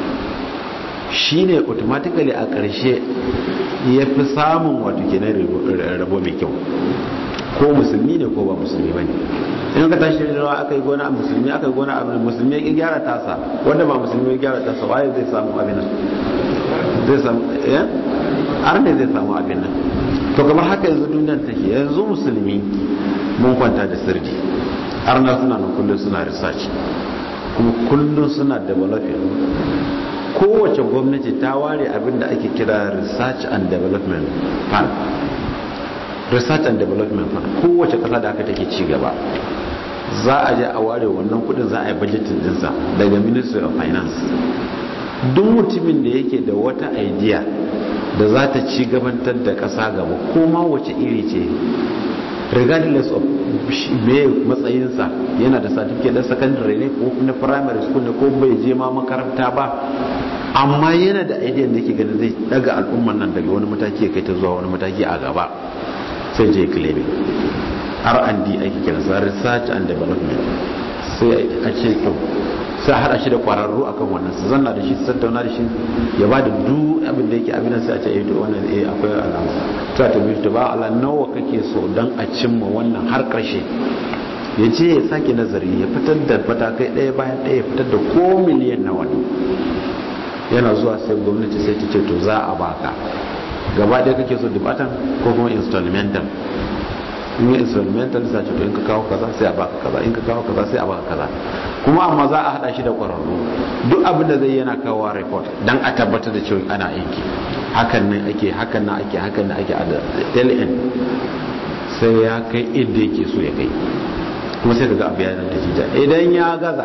[SPEAKER 2] shi ne automatically a ƙarshe ya fi samun wato kenan rabo mai kyau ko musulmi ne ko ba musulmi ba ne in ka tashi da rawa aka yi gona a musulmi aka yi gona a musulmi ya gyara tasa wanda ba musulmi ya gyara tasa waye zai samu abin nan zai samu eh har ne zai samu abin nan to kamar haka yanzu duniyar take yanzu musulmi mun kwanta da sirri arna suna nan kullum suna research kuma kullum suna developing kowace gwamnati ta ware abin da ake kira research and development fund research and development fund kowace kasa da aka take ci gaba za a je a ware wannan kudin za a yi budgeting dinsa daga ministry of finance duk mutumin da yake da wata idea da za ta ci gabantar da ƙasa gaba ko ma wace iri ce regardless of me matsayinsa yana da certificate na secondary ne ko na primary school ne ko bai je ma makaranta ba amma yana da idea da yake ganin zai daga al'umman nan daga wani mataki ya kai ta zuwa wani mataki a gaba sai je claiming R&D ake kiransa research and development sai a ce to sai hada shi da kwararru akan wannan su zanna da shi su tattauna da shi ya ba da duk abin da yake abin sai a ce eh to wannan eh akwai alama ta ta bi ba ala nawa kake so dan a cimma wannan har karshe ya ce ya sake nazari ya fitar da fatakai ɗaya bayan ɗaya ya fitar da ko miliyan nawa ne yana zuwa sai gwamnati sai ta ce to za a baka gaba ɗaya kake so dibatan ko kuma installmental in yi instrumental sa ce to in ka kawo kaza sai a baka kaza in ka kawo kaza sai a baka kaza kuma amma za a hada shi da kwararru duk abin da zai yana kawo report dan a tabbatar da cewa ana aiki hakan nan ake hakan nan ake hakan nan ake a LN sai ya kai inda yake so ya kai kuma sai kaga abu ya da jija idan ya gaza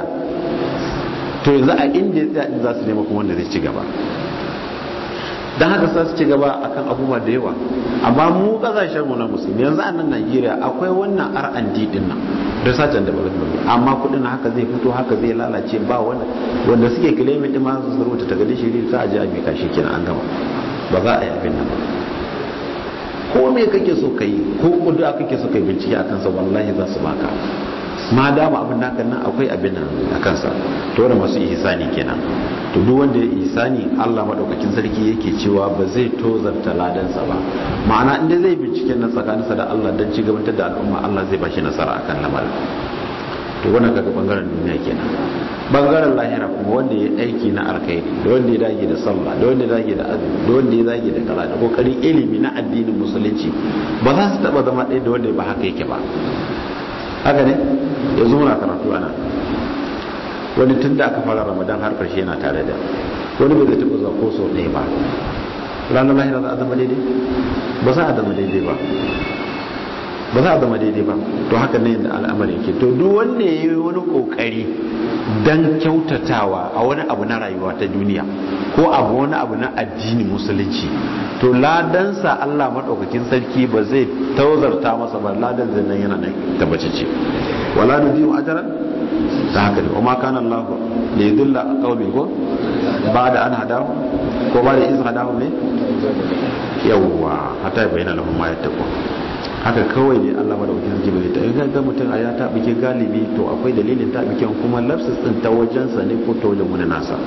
[SPEAKER 2] to yanzu a inda ya tsaya za su nema kuma wanda zai ci gaba don haka sa su ci gaba akan abubuwa da yawa amma mu kasashen mu na musulmi yanzu a nan Najeriya akwai wannan R&D din nan research and development amma kudin haka zai fito haka zai lalace ba wanda wanda suke claiming din ma su rubuta ta gadi shiri za a ji a bika shi kenan an gama ba za a yi abin nan ko me kake so kai ko kudu kake so kai bincike akan sa wallahi za su baka ma dama abin naka nan akwai abin nan a kansa to wanda masu ihsani kenan to duk wanda ya ihsani Allah madaukakin sarki yake cewa ba zai tozarta ladansa ba ma'ana inda zai binciken nan tsakaninsa da Allah dan ci gabatar da al'umma Allah zai bashi nasara akan lamarin to wannan kaga bangaren duniya kenan bangaren lahira kuma wanda ya aiki na alkhairi da wanda ya dage da sallah da wanda ya dage da azumi da wanda ya dage da kala da kokarin ilimi na addinin musulunci ba za su taba zama ɗaya da wanda ba haka yake ba haka ne yanzu muna karatu ana wani tun da aka fara ramadan har karshe yana tare da wani bai zai taɓa zuwa ko sau ɗaya ba ranar lahira za a zama daidai ba za a zama daidai ba ba za a zama daidai ba to haka ne yadda al'amari ke to duk wanda ya yi wani kokari don kyautatawa a wani abu na rayuwa ta duniya ko abu wani abu na addini musulunci to ladansa Allah maɗaukakin sarki ba zai tauzarta masa ba ladan zai nan yana nan tabbace ce wala nudiyu ajran ta haka ne kuma kana Allah da yudilla qaumi ko ba da an hadahu ko ba da iz hadahu ne yawwa hatta bayyana lahum ma yattaqu haka kawai ne Allah madaukakin sarki bai ta in ga mutum a ya tabike galibi to akwai dalilin tabiken kuma lafsis din ta wajen sa ne ko ta wajen wani nasa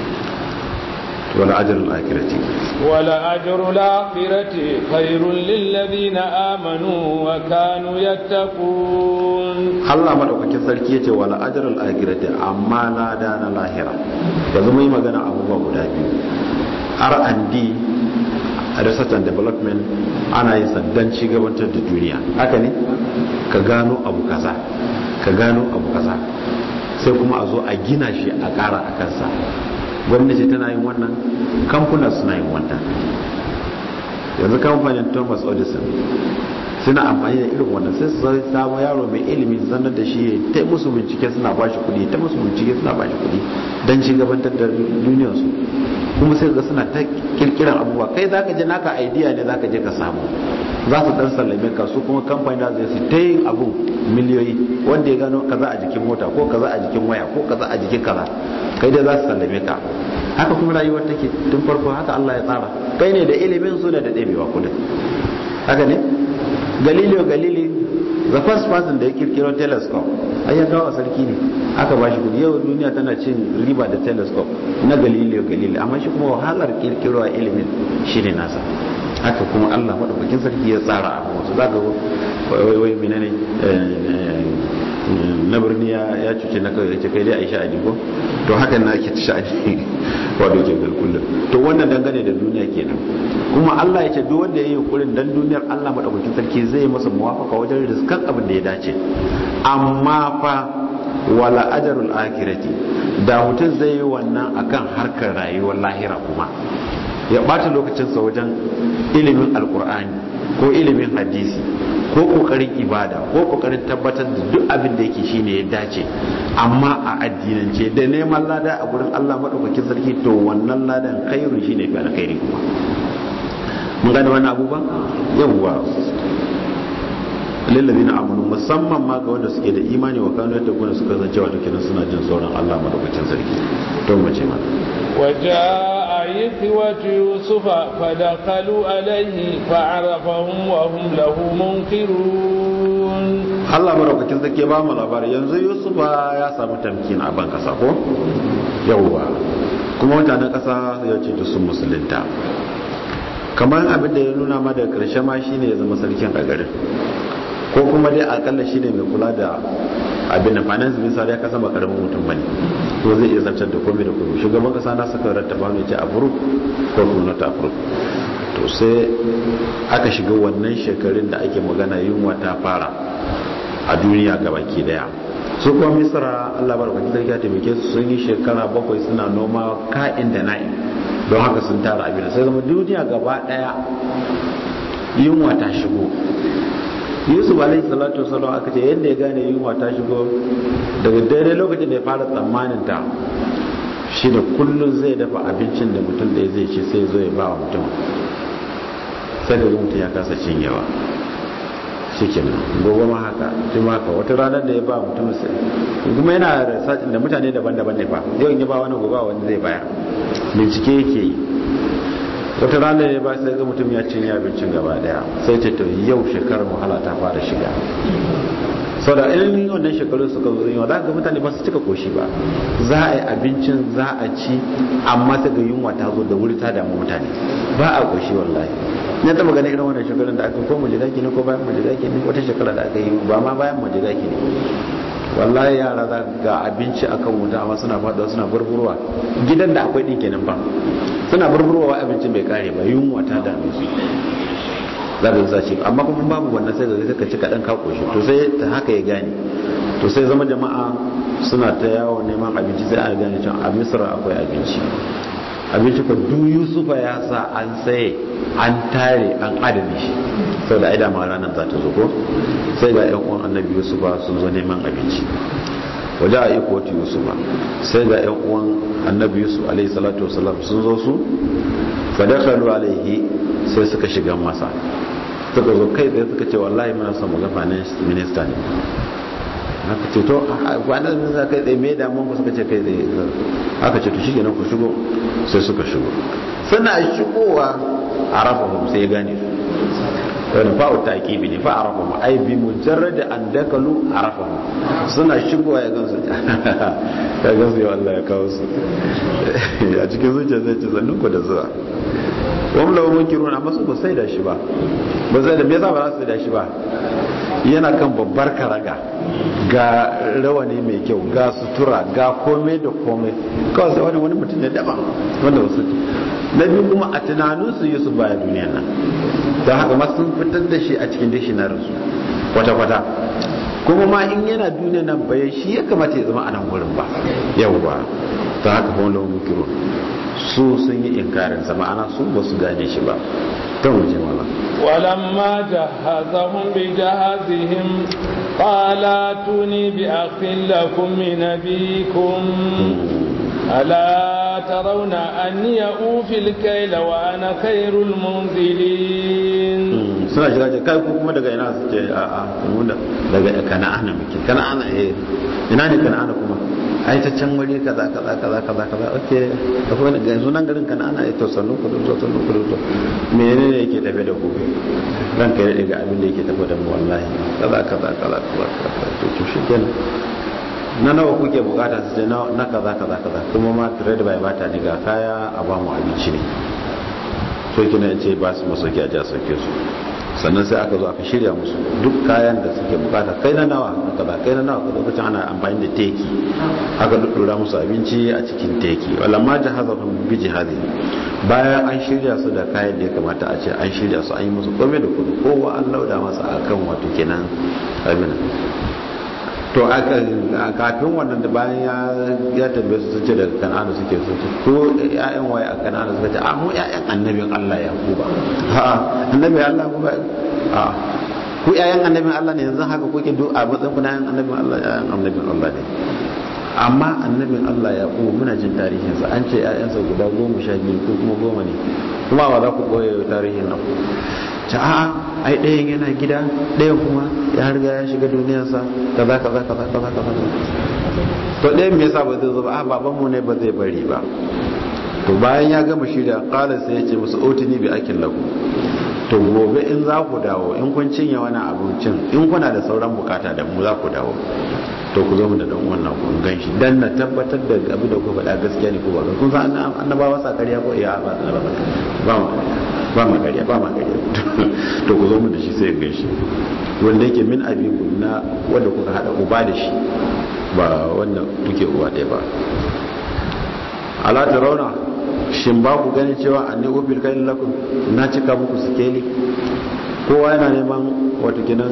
[SPEAKER 2] wala ajrul akhirati
[SPEAKER 1] wala ajrul akhirati khairul lil ladina amanu wa kanu yattaqun
[SPEAKER 2] Allah madaukakin sarki yace wala ajrul akhirati amma lada na lahira yanzu mai magana abubuwa guda biyu R&D research and development ana yin sandan cigabantar da duniya haka ne ka gano abu kaza ka gano abu kaza sai kuma a zo a gina shi a ƙara a kansa gwamnati tana yin wannan kamfuna suna yin wannan yanzu kamfanin thomas edison suna amfani da irin wannan sai su samu yaro mai ilimi zanar da shi ta musu bincike suna ba shi kudi ta musu bincike suna ba shi kudi don ci gabantar da duniyarsu kuma sai ga suna ta kirkiran abubuwa kai zaka je naka idea ne zaka je ka samu za su dan sallame ka su kuma kamfani da zai su ta yin abu miliyoyi wanda ya gano kaza a jikin mota ko kaza a jikin waya ko kaza a jikin kaza kai dai za su sallame ka haka kuma rayuwar take tun farko haka Allah ya tsara kai ne da ilimin su da da ɗebewa kudin haka ne galileo galili the first person da ya kirkiro telescope ai ya kawo sarki ne aka ba shi kudi yau duniya tana cin riba da telescope na galileo galili amma shi kuma wahalar kirkiro a ilimin shi ne nasa haka kuma allah maɗaukakin sarki ya tsara abu wasu za ga wai wai menene na birni ya cuce na kawai ce kai dai a yi sha'ani ko to hakan na ake sha'ani wato ke kullum to wannan dangane da duniya kenan kuma Allah ya ce duk wanda ya yi yunkurin dan duniyar Allah madaukakin sarki zai yi masa muwafaka wajen riskan abin da ya dace amma fa wala ajarul akhirati da mutum zai yi wannan akan harkar rayuwar lahira kuma ya bata lokacinsa wajen ilimin alkur'ani ko ilimin hadisi ko kokarin ibada ko kokarin tabbatar da duk abin da yake shine ya dace amma a addinance da neman lada a gurin Allah madaukakin sarki to wannan ladan khairu shine fi alkhairi kuma mun gane wannan abubuwan yawwa lillazina amanu musamman ma ga wanda suke da imani wa kanu yadda kuna suka zance wato kenan suna jin tsoron Allah madaukakin sarki to mace ma
[SPEAKER 1] وجاء إخوة يوسف فدخلوا عليه فعرفهم وهم له منكرون
[SPEAKER 2] Allah madaukakin sarki ba mu labari yanzu Yusuf ya samu tamkin a ban kasa ko yawwa kuma mutanen kasa ya ce sun musulunta kamar abin da ya nuna ma da karshe ma shine ya zama sarkin a garin ko kuma dai akalla shi ne mai kula da abin da finance minister ya kasa ba karamin mutum bane ko zai iya zartar da komai da komai shugaban kasa na saka rattaba mai ce approve ko kuma not approve to sai aka shiga wannan shekarun da ake magana yunwa ta fara a duniya gabaki daya su kuma misra Allah barkatun sarki ya taimake su sun yi shekara bakwai suna noma ka'in da na'in don haka sun tara abin sai zama duniya gaba daya yunwa ta shigo yusuf alaihi salatu wasallam aka ce yadda ya gane yunwa ta shigo daga daidai lokacin da ya fara tsammanin ta shi da kullum zai dafa abincin da mutum ɗaya zai ci sai zo ya ba wa mutum sai da mutum ya kasa cinyewa shi ke gobe ma haka shi ma haka wata ranar da ya ba mutum sai kuma yana research da mutane daban-daban ne fa yau in ya ba wani gobe wani zai bayar bincike yake yi wata rana ya ba sai ga mutum ya cinye abincin gaba daya sai ce to yau shekarar wahala ta fara shiga sau da ilin wannan shekarun suka zo yunwa za ga mutane ba su cika koshi ba za a yi abincin za a ci amma ta ga yunwa ta zo da wuri ta damu mutane ba a koshi wallahi na taba ganin irin wannan shekarun da aka ko majidaki ne ko bayan majidaki ne wata shekara da aka yi ba ma bayan majidaki ne wallahi yara za ga abinci akan wuta amma suna faɗuwa suna burburwa gidan da akwai ɗin kenan ba suna burburwa abincin bai kare ba yunwa ta dame su za ka zaci amma kuma babu wannan sai ga ka ci kaɗan ka koshi to sai ta haka ya gane to sai zama jama'a suna ta yawon neman abinci sai a gane cewa a misra akwai abinci abinci ko duk yusufa ya sa an saye an tare an adana shi sau da aida ma ranar za ta zo ko sai ga yan uwan annabi yusufa sun zo neman abinci waje a iko wata yusufa sai ga yan uwan annabi yusuf alaihi salatu wasalam sun zo su fadakalu alaihi sai suka shiga masa suka zo kai tsaye suka ce wallahi muna son mu ga minista ne aka ce to kwanan minista kai tsaye mai damuwa ku suka ce kai tsaye aka ce to shi ku shigo sai suka shigo suna shigowa a rafa sai ya gane su wani fa'u ta kibi ne fa'a rafa ai bi mujarrad an dakalu a rafa suna shigowa ya gansu ya gansu ya Allah ya kawo su a cikin zuciya zai ce zannun ku da zuwa wani lawan munkirun amma su ba sai da shi ba ba sai da me yasa ba za su da shi ba yana kan babbar karaga ga rawani mai kyau ga sutura ga komai da komai kawai sai wani wani mutum ne daban wanda wasu na biyu kuma a tunaninsu yusuf baya duniya nan don haka ma sun fitar da shi a cikin dictionary su kwata-kwata kuma ma in yana duniya nan bai shi ya kamata ya zama a nan wurin ba yau ba ta haka kuma lawan mukiro su sun yi inkarin sa ma'ana su ba su gane shi ba ta wuce mala
[SPEAKER 1] ولما جهزهم بجهازهم قال اتوني بأخ لكم من أبيكم ألا ترون أني أوفي الكيل وأنا خير المنزلين
[SPEAKER 2] suna shiga ce kai kuma daga ina su ce a a kuma daga kana'ana muke kana'ana eh ina ne kana'ana kuma ai ta can wuri kaza kaza kaza kaza kaza okay akwai wani ga sunan garin kana'ana ai to sannu ku to sannu ku to menene yake tafe da ku ran kai daga abin da yake tafe da mu wallahi kaza kaza kaza kaza to to shi kenan na nawa kuke bukata su ce na kaza kaza kaza kuma ma trade by bata ne ga kaya a ba mu abinci ne so kina ce ba su masauki a ja sauke su sannan sai aka zo aka shirya musu duk kayan da suke bukata kai na nawa na kaza kai na nawa kaza lokacin ana amfani da teki aka duddura musu abinci a cikin teki wala ma jahazahum bi jihadi bayan an shirya su da kayan da ya kamata a ce an shirya su an yi musu komai da kudu kowa an lauda masa akan wato kenan abin to kafin wannan da bayan ya tambaye su ce daga kan'ana suke su ce ko ƴaƴan waye a kan'ana suka ce a mu ƴaƴan annabin Allah ya kuba ha annabin Allah kuba a ku ƴaƴan annabin Allah ne yanzu haka kuke duk a matsayin ku na ƴaƴan annabin Allah ƴaƴan annabin Allah ne amma annabin Allah ya kuba muna jin tarihinsa an ce ƴaƴansa guda goma sha biyu ko kuma goma ne kuma ba za ku ɓoye tarihin nan ta a'a ai ɗayan yana gida ɗayan kuma ya riga ya shiga duniyarsa kaza kaza kaza kaza kaza to ɗayan me yasa ba zai zo ba a babanmu ne ba zai bari ba to bayan ya gama shirya qala sai ya ce musu otini bi akin lagu to gobe in za ku dawo in kun cinye wani abincin in kuna da sauran bukata da mu za ku dawo to ku zo mu da dan wannan kun gan shi dan na tabbatar da abin da ku faɗa gaskiya ne ko ba kun san annabawa sa ƙarya ko iya ba ba mu ba ma ƙarya ba ma ƙarya to ku zo mu da shi sai gan shi wanda yake min abiku na wanda kuka hada uba da shi ba wanda kuke uba ɗaya ba ala rauna shin ba ku gani cewa anni ufil kain lakum na cika muku sikeli kowa yana neman wato kinan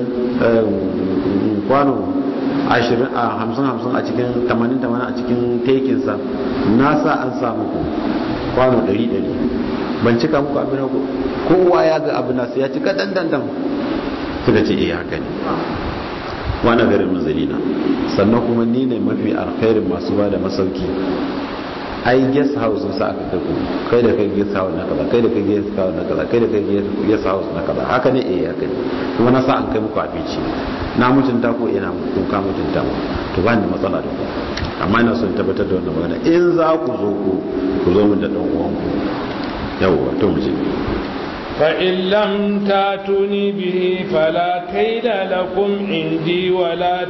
[SPEAKER 2] kwano ashirin a hamsin hamsin a cikin tamanin tamanin a cikin tekinsa na sa an sa muku kwano ɗari ɗari ban cika muku abin ku kowa ya ga abin nasu ya cika dandandan suka ce iya haka ne wani garin mazalina sannan kuma ni ne mafi alkhairin masu ba da masauki ai guest house sa aka kai ku kai da kai guest house na kaza kai da kai guest house na kaza kai da kai guest house na kaza haka ne eh haka ne kuma na sa an kai muku abinci na mutunta ko ina kun ka mutunta mu to ba ni matsala da ku amma ina son tabbatar da wannan magana in za ku zo ku ku zo mun da dan uwan ku yawwa to mu je
[SPEAKER 1] فإن لم تاتوني به فلا كيد لكم عندي ولا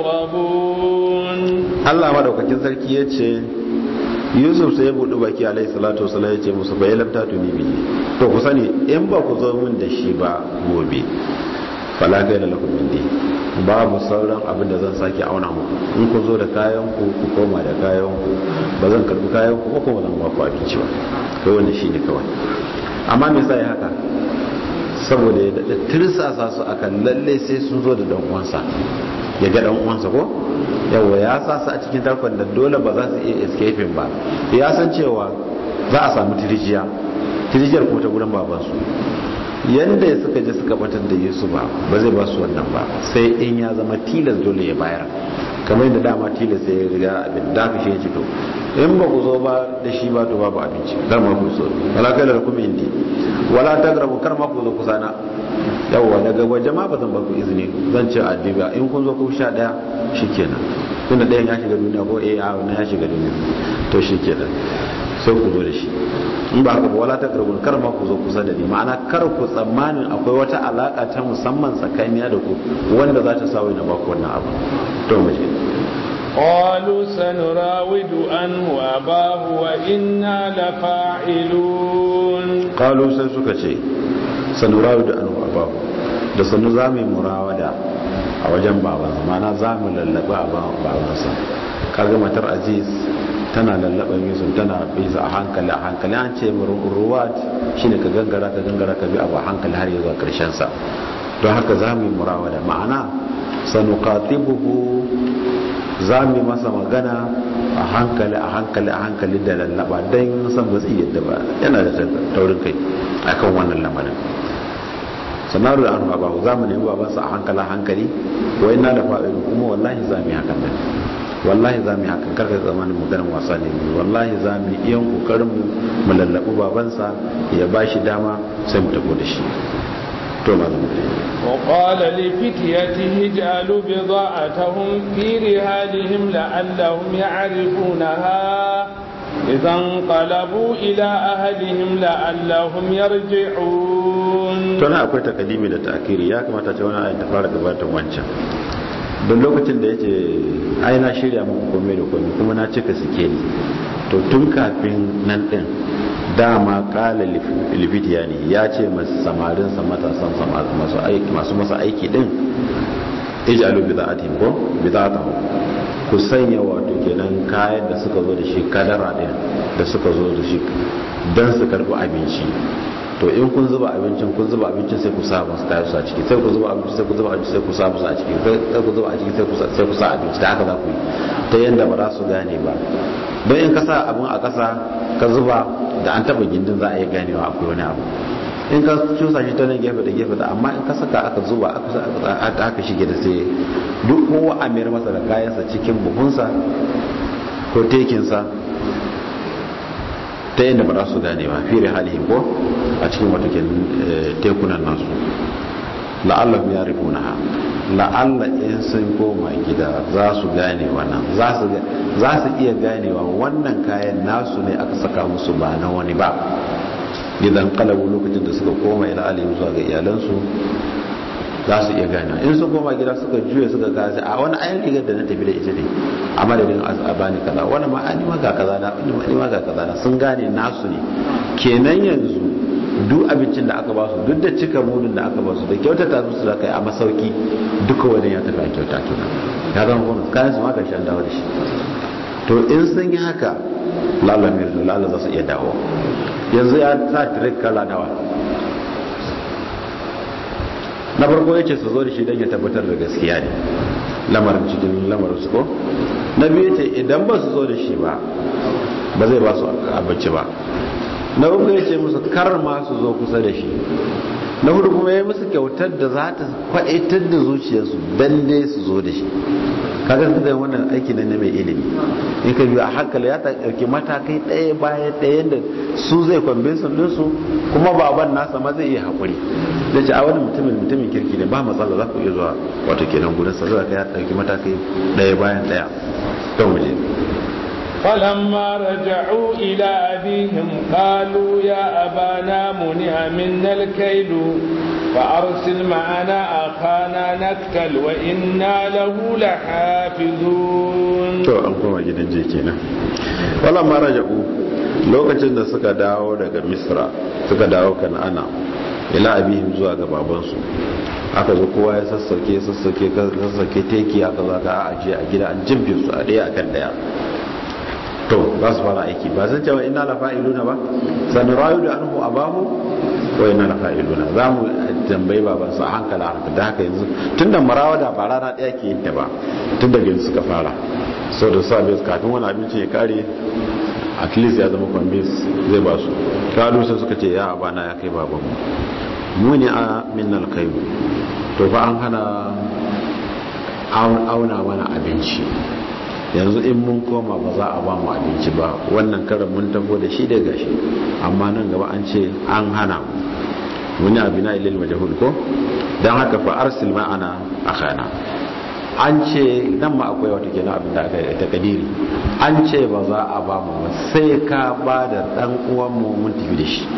[SPEAKER 1] تقربون
[SPEAKER 2] الله madaukakin sarki yace Yusuf sai ya buɗe baki alaihi salatu wasallam yace musu fa lam tatuni bihi to ku sani in ba ku zo min da shi ba gobe fala kai da lakum indi babu sauran abin da zan sake auna muku in ku zo da kayan ku ku koma da kayan ku ba zan karbi kayan ku ko kuma zan ba ku abinci ba kai wannan shine kawai amma me yasa ya haka saboda ya daɗa tirsasa su akan lalle sai sun zo da ɗan'uwansa ya ga ɗan'uwansa ko yawa ya sa su a cikin tarkon da dole ba za su iya escaping ba ya san cewa za a samu tirijiya tirijiyar kuma ta gudan babansu yanda ya suka je suka batar da yesu ba ba zai ba su wannan ba sai in ya zama tilas dole ya bayar kamar yadda dama tilas ya riga abin da ka shi ya to in ba ku zo ba da shi ba to babu abinci kar ma ku so wala kai da kuma indi wala tagrabu kar ma ku zo kusa na yawwa daga waje ma ba zan ba ku izini zan ce addiba in kun zo ku sha daya shikenan tunda ɗayan ya shiga duniya ko eh a wannan ya shiga duniya to shikenan sai ku zo da shi in ba haka ba wala ta karbun kar ma ku zo kusa da ni ma'ana kar ku tsammanin akwai wata alaka ta musamman tsakaniya da ku wanda za ta sawo na ba ku wannan abu to mu je
[SPEAKER 1] قالوا سنراود عنه أباه وإنا لفاعلون
[SPEAKER 2] قالوا sai suka ce sanurawidu anhu abahu da sanu zamu murawada a wajen babansa ma'ana zamu lallaba a babansa kaga matar aziz tana lallaban yusuf tana bisa a hankali a hankali an ce ruwat shine ka gangara ka gangara ka bi abu a hankali har zuwa karshen sa don haka za mu yi murawada ma'ana sanuqatibuhu za mu yi masa magana a hankali a hankali a hankali da lallaba don san ba zai yadda ba yana da taurin kai akan wannan lamarin sanaru da anhu abahu za mu nemi babansa a hankali a hankali wa ina da fa'ilu kuma wallahi za mu yi hakan nan wallahi za mu yi hakan karka zamanin maganin wasa ne wallahi za mu yi iyan kokarin mu mu lallabu babansa ya ba shi dama sai mu tafi da shi to malam
[SPEAKER 1] وقال لفتيته اجعلوا بضاعتهم في رهالهم لعلهم يعرفونها إذا انقلبوا إلى أهلهم لعلهم يرجعون
[SPEAKER 2] tana akwai takadimi da ta'akiri ya kamata ce wani ayin ta fara gabatar wancan don lokacin da ya ce ai na shirya muku komai da komai kuma na cika sikeli to tun kafin nan din dama kala libitiya ne ya ce masu samarinsa matasan masu aiki masu masa aiki din ij'alu bida'atihim ko bida'atahum ku sanya wato kenan kayan da suka zo da shi kadara din da suka zo da shi dan su karbi abinci to in kun zuba abincin kun zuba abincin sai ku sa musu kayan su a ciki sai ku zuba abinci sai ku zuba abinci sai ku sa musu a ciki sai ku zuba a ciki sai ku sa sai ku sa abinci da haka za ku yi ta yanda ba za su gane ba don in ka sa abin a ƙasa ka zuba da an taba gindin za a yi ganewa akwai wani abu in ka cusa shi ta nan gefe da gefe da amma in ka saka aka zuba aka shige da sai duk kowa a mayar masa da kayansa cikin buhunsa ko tekinsa ta yadda ba za su gane ba fi halihim ko a cikin watakin tekunan nasu la'allah ya rifuna ha la'alla in sun koma gida za su gane wannan za su iya ganewa wannan kayan nasu ne aka saka musu ba na wani ba idan kalabu lokacin da suka koma ila alayhim zuwa ga iyalansu za su iya ganewa in sun koma gida suka juya suka gaza a wani ayan rigar da na tafi da ita ne a madadin a bani kaza wani ma an ma ga kaza na wani ma ga kaza na sun gane nasu ne kenan yanzu duk abincin da aka ba su duk da cika mudun da aka ba su da kyautata musu da kai a masauki duka wani ya tafi a kyauta kenan ya zama kuma kayan su ma ga shan dawo da shi to in sun yi haka lalamir da lala za su iya dawo yanzu ya sa tirik kala nawa na farko ya ce su zo da shi don ya tabbatar da gaskiya ne lamarin cikin lamarin su ko na biyu ce idan ba su zo da shi ba ba zai ba su abinci ba na uku ya ce musu kar ma su zo kusa da shi na hudu kuma ya yi musu kyautar da za ta kwaɗaitar da zuciyarsu don dai su zo da shi kaga da wannan aiki ne na mai ilimi in ka biyu a hankali ya ɗauki matakai ɗaya bayan ɗaya da su zai kwambinsu ɗinsu kuma baban nasa ma zai iya haƙuri da ce a wani mutumin mutumin kirki ne ba matsala za ku iya zuwa wato kenan gudun sa zai ya ɗauki matakai ɗaya bayan ɗaya don waje
[SPEAKER 1] فلما رجعوا إلى أبيهم قالوا يا أبانا منع منا الكيل فأرسل معنا أخانا نكتل وإنا له لحافظون
[SPEAKER 2] to an koma gidan je kenan walamma raja'u lokacin da suka dawo daga misra suka dawo kan'ana ila abihim zuwa ga babansu aka zo kowa ya sassauke sassauke sassauke teki aka zo ka ajiye a gida an jimfe su a ɗaya akan ɗaya to za su fara aiki ba zan cewa ina la fa'iluna ba san rayu da anhu abahu wai na fa'iluna za mu tambayi baban su a hankala haka da haka yanzu tun da marawada ba rana ɗaya ke yin ta ba tun da yanzu suka fara sau da sa bai kafin wani abinci ya kare at least ya zama convince zai ba su kalu sai suka ce ya abana ya kai baban mu ne a minnal kai to fa an hana auna mana abinci yanzu in mun koma ba za a ba mu abinci ba wannan karan mun tafo da shi da gashi amma nan gaba an ce an hana wani abina ilil majahul ko don haka fa arsil ma'ana akhana an ce nan ma akwai wata kenan abin da aka yi ta kadiri an ce ba za a ba mu ba sai ka ba da dan uwan mu mun tafi da shi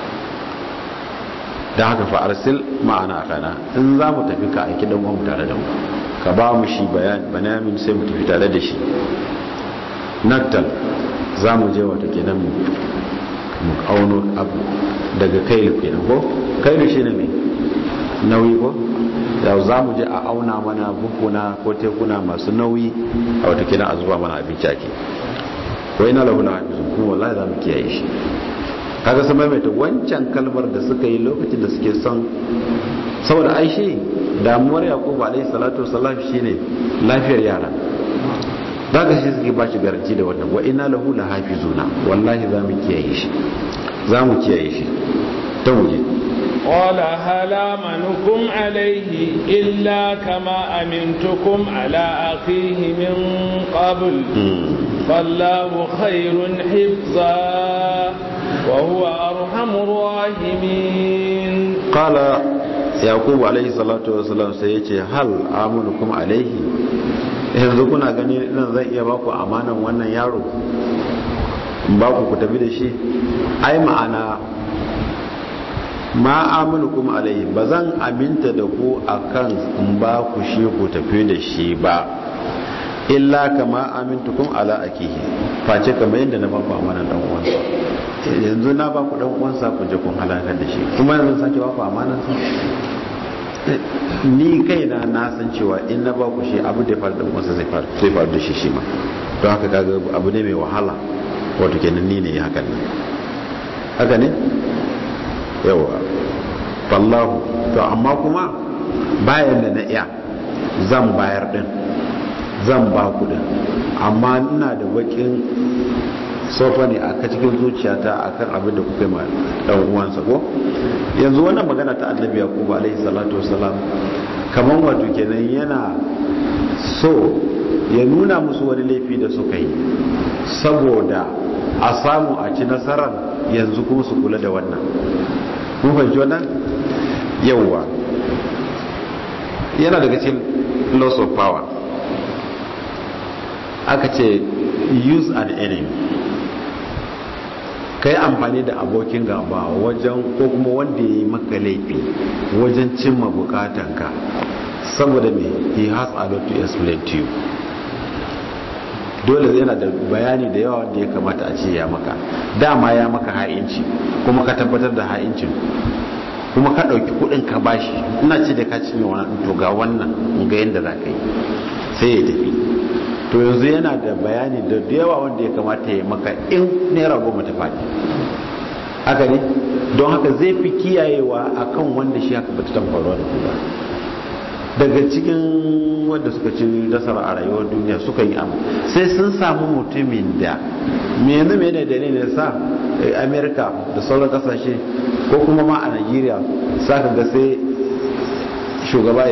[SPEAKER 2] don haka fa arsil ma'ana akhana in za mu tafi ka aiki dan uwan mu tare da mu ka ba mu shi banamin sai mu tafi tare da shi naktal za mu je wata kenan mu auno abu daga kailu kenan ko kailu shi ne mai nauyi ko yau za mu je a auna mana bukuna ko tekuna masu nauyi a wata kenan a zuba mana abinci ake ko ina lahu hafizun kuma wallahi za mu kiyaye shi kaga sun maimaita wancan kalmar da suka yi lokacin da suke son saboda aishi damuwar yakubu alaihi salatu wasallam shine lafiyar yara daga shi suke ba shi garanti da wannan wa inna lahu lahafizuna wallahi za mu kiyaye shi za mu kiyaye shi ta wuje
[SPEAKER 1] قال هل آمنكم عليه إلا كما أمنتكم على أخيه من قبل فالله خير حفظا وهو أرحم الراحمين
[SPEAKER 2] قال yakubu alaihi salatu wasalam sai ya ce hal amunukum alaihi yanzu kuna gani nan zan iya baku amanan wannan yaro in baku ku tafi da shi ai ma'ana ma amunukum alaihi ba zan aminta da ku akan in ba ku shi ku tafi da shi ba illa kama amintukum ala akihi face kamar yadda na baku amanan dan uwansa yanzu na baku dan uwansa ku je kun halakar da shi kuma yanzu sake baku amanan sa ni kaina na san cewa in na ba ku shi abu da faru da wasu zai faru da shi shi ma don haka kaga abu ne mai wahala wato kenan ni ne ya hakan nan haka ne yawa fallahu to amma kuma bayan da na iya zan bayar din zan ba ku din amma ina da bakin sofa ne a cikin zuciyata akan abin da kuka yi ma dan uwansa ko yanzu wannan magana ta annabi yaqub alaihi salatu wasalam kaman wato kenan yana so ya nuna musu wani laifi da suka yi saboda a samu a ci nasarar yanzu kuma su kula da wannan mun fahimci wannan yawwa yana daga cikin loss of power aka ce use an enemy ka yi amfani da abokin gaba wajen ko kuma wanda ya yi maka laifi wajen cimma bukatanka saboda me he has a lot to explain to you dole yana da bayani da yawa da ya kamata a ce ya maka dama ya maka ha'inci kuma ka tabbatar da ha'incin kuma ka ɗauki kuɗin ka bashi ina ce da ka cinye wani to ga wannan ga yadda za ka yi sai ya tafi to yanzu yana da bayani da yawa wanda ya kamata ya maka in naira goma ta faɗi haka ne don haka zai fi kiyayewa akan wanda shi haka bata tan faruwa da kuma daga cikin wanda suka ci nasara a rayuwar duniya suka yi abu sai sun samu mutumin da mene mene da ne sa amerika da sauran kasashe ko kuma ma a nigeria sa ka ga sai shugaba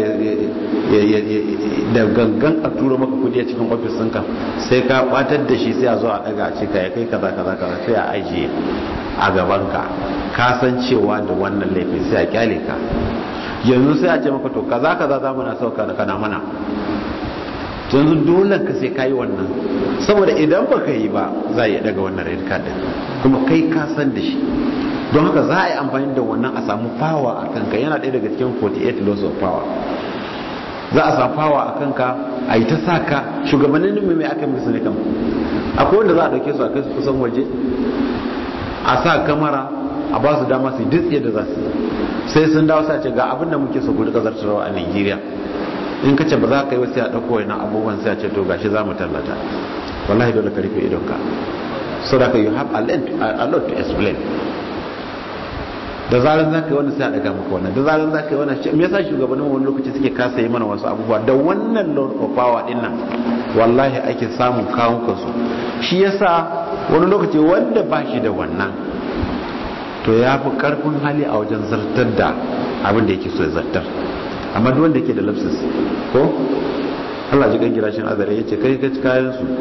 [SPEAKER 2] da gangan a tura maka kudi a cikin ofis ɗinka sai ka batar da shi sai a zo a daga a cika ya kai kaza kaza kaza sai a ajiye a gabanka ka san cewa da wannan laifin sai a kyale ka yanzu sai a ce maka to kaza kaza za mu na sauka da kana mana yanzu dole ka sai ka yi wannan saboda idan ba ka yi ba za a yi daga wannan red card kuma kai ka san da shi don haka za a yi amfani da wannan a samu power a kanka yana ɗaya daga cikin 48 laws of power za a samu power a kanka a yi ta sa ka shugabannin mai aka musu ne kan akwai wanda za a ɗauke su a kai su kusan waje a sa kamara a ba su dama su dutse da za su sai sun dawo sa ce ga abin da muke so ku rika zartarwa a Nigeria in ka ce ba za ka yi wasu ya ɗauko wani abubuwan sai a ce to gashi za mu tallata wallahi dole ka rufe idonka so da ka you have a lot to explain da zarar za ka yi wannan sai a daga maka wannan da zarar za ka yi wannan me yasa shugabannin wani lokaci suke kasa yi mana wasu abubuwa da wannan lord of power din nan wallahi ake samun kawun kansu shi yasa wani lokaci wanda ba shi da wannan to ya fi karfin hali a wajen zartar da abin da yake so ya zartar amma duk wanda yake da lapsus ko Allah ji kan girashin azare yace kai ka ci kayan su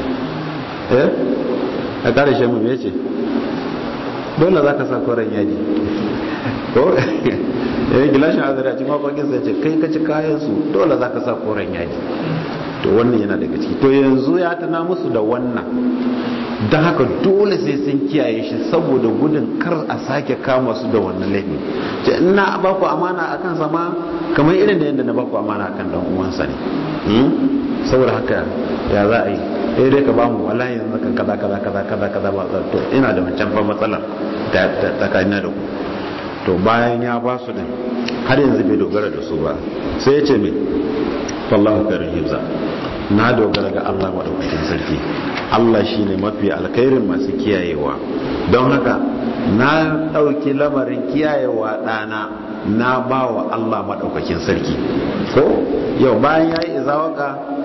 [SPEAKER 2] eh a kare shi mu me yace dole zaka sa koren yaji ko eh gilashin azare a cikin mafakin sai yace kai ka ci kayan su dole zaka sa koren yaji to wannan yana daga ciki to yanzu ya tana musu da wannan don haka dole sai sun kiyaye shi saboda gudun kar a sake kama su da wannan laifi ce ina ba ku amana a kan sama kamar irin da yadda na ba ku amana a kan dan uwansa ne saboda haka ya za a yi eh dai ka bamu wallahi yanzu kan kaza kaza kaza kaza kaza ba to ina da wancan fa matsala ta tsakanina da ku to bayan ya ba su din har yanzu bai dogara da su ba sai ya ce me wallahu karim hibza na dogara ga Allah madaukakin sarki Allah shine mafi alkhairin masu kiyayewa don haka na dauki lamarin kiyayewa dana na bawa Allah madaukakin sarki ko yau bayan yayi izawaka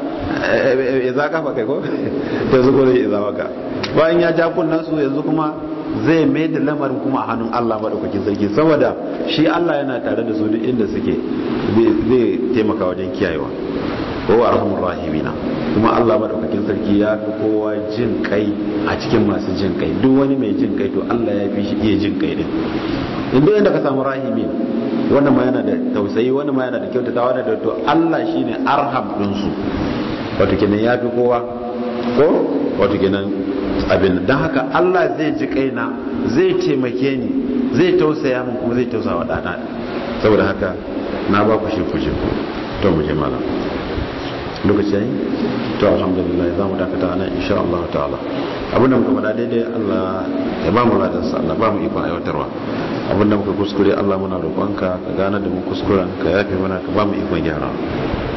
[SPEAKER 2] izaka fa kai ko yanzu ko zai izawaka bayan ya ja kunnan su yanzu kuma zai mai da lamarin kuma a hannun Allah madaukakin sarki saboda shi Allah yana tare da su duk inda suke zai taimaka wajen kiyayewa ko arhamur rahimina kuma Allah madaukakin sarki ya fi kowa jin kai a cikin masu jin kai duk wani mai jin kai to Allah ya fi shi iya jin kai din inda inda ka samu rahimi wannan ma yana da tausayi wannan ma yana da kyautatawa da to Allah shine arham din su wato kenan ya fi kowa ko wato kenan abin dan haka Allah zai ji kaina zai taimake ni zai tausaya min kuma zai tausaya wa dana saboda haka na ba ku shi ku shi to mu je malam lokaci yayi to alhamdulillah za mu dakata nan insha Allah ta'ala abin da muka faɗa daidai Allah ya ba mu ladan sa Allah ba mu ikon aiwatarwa abin da muka kuskure Allah muna roƙonka ka gane da mu kuskuren ka yafe mana ka ba mu ikon gyara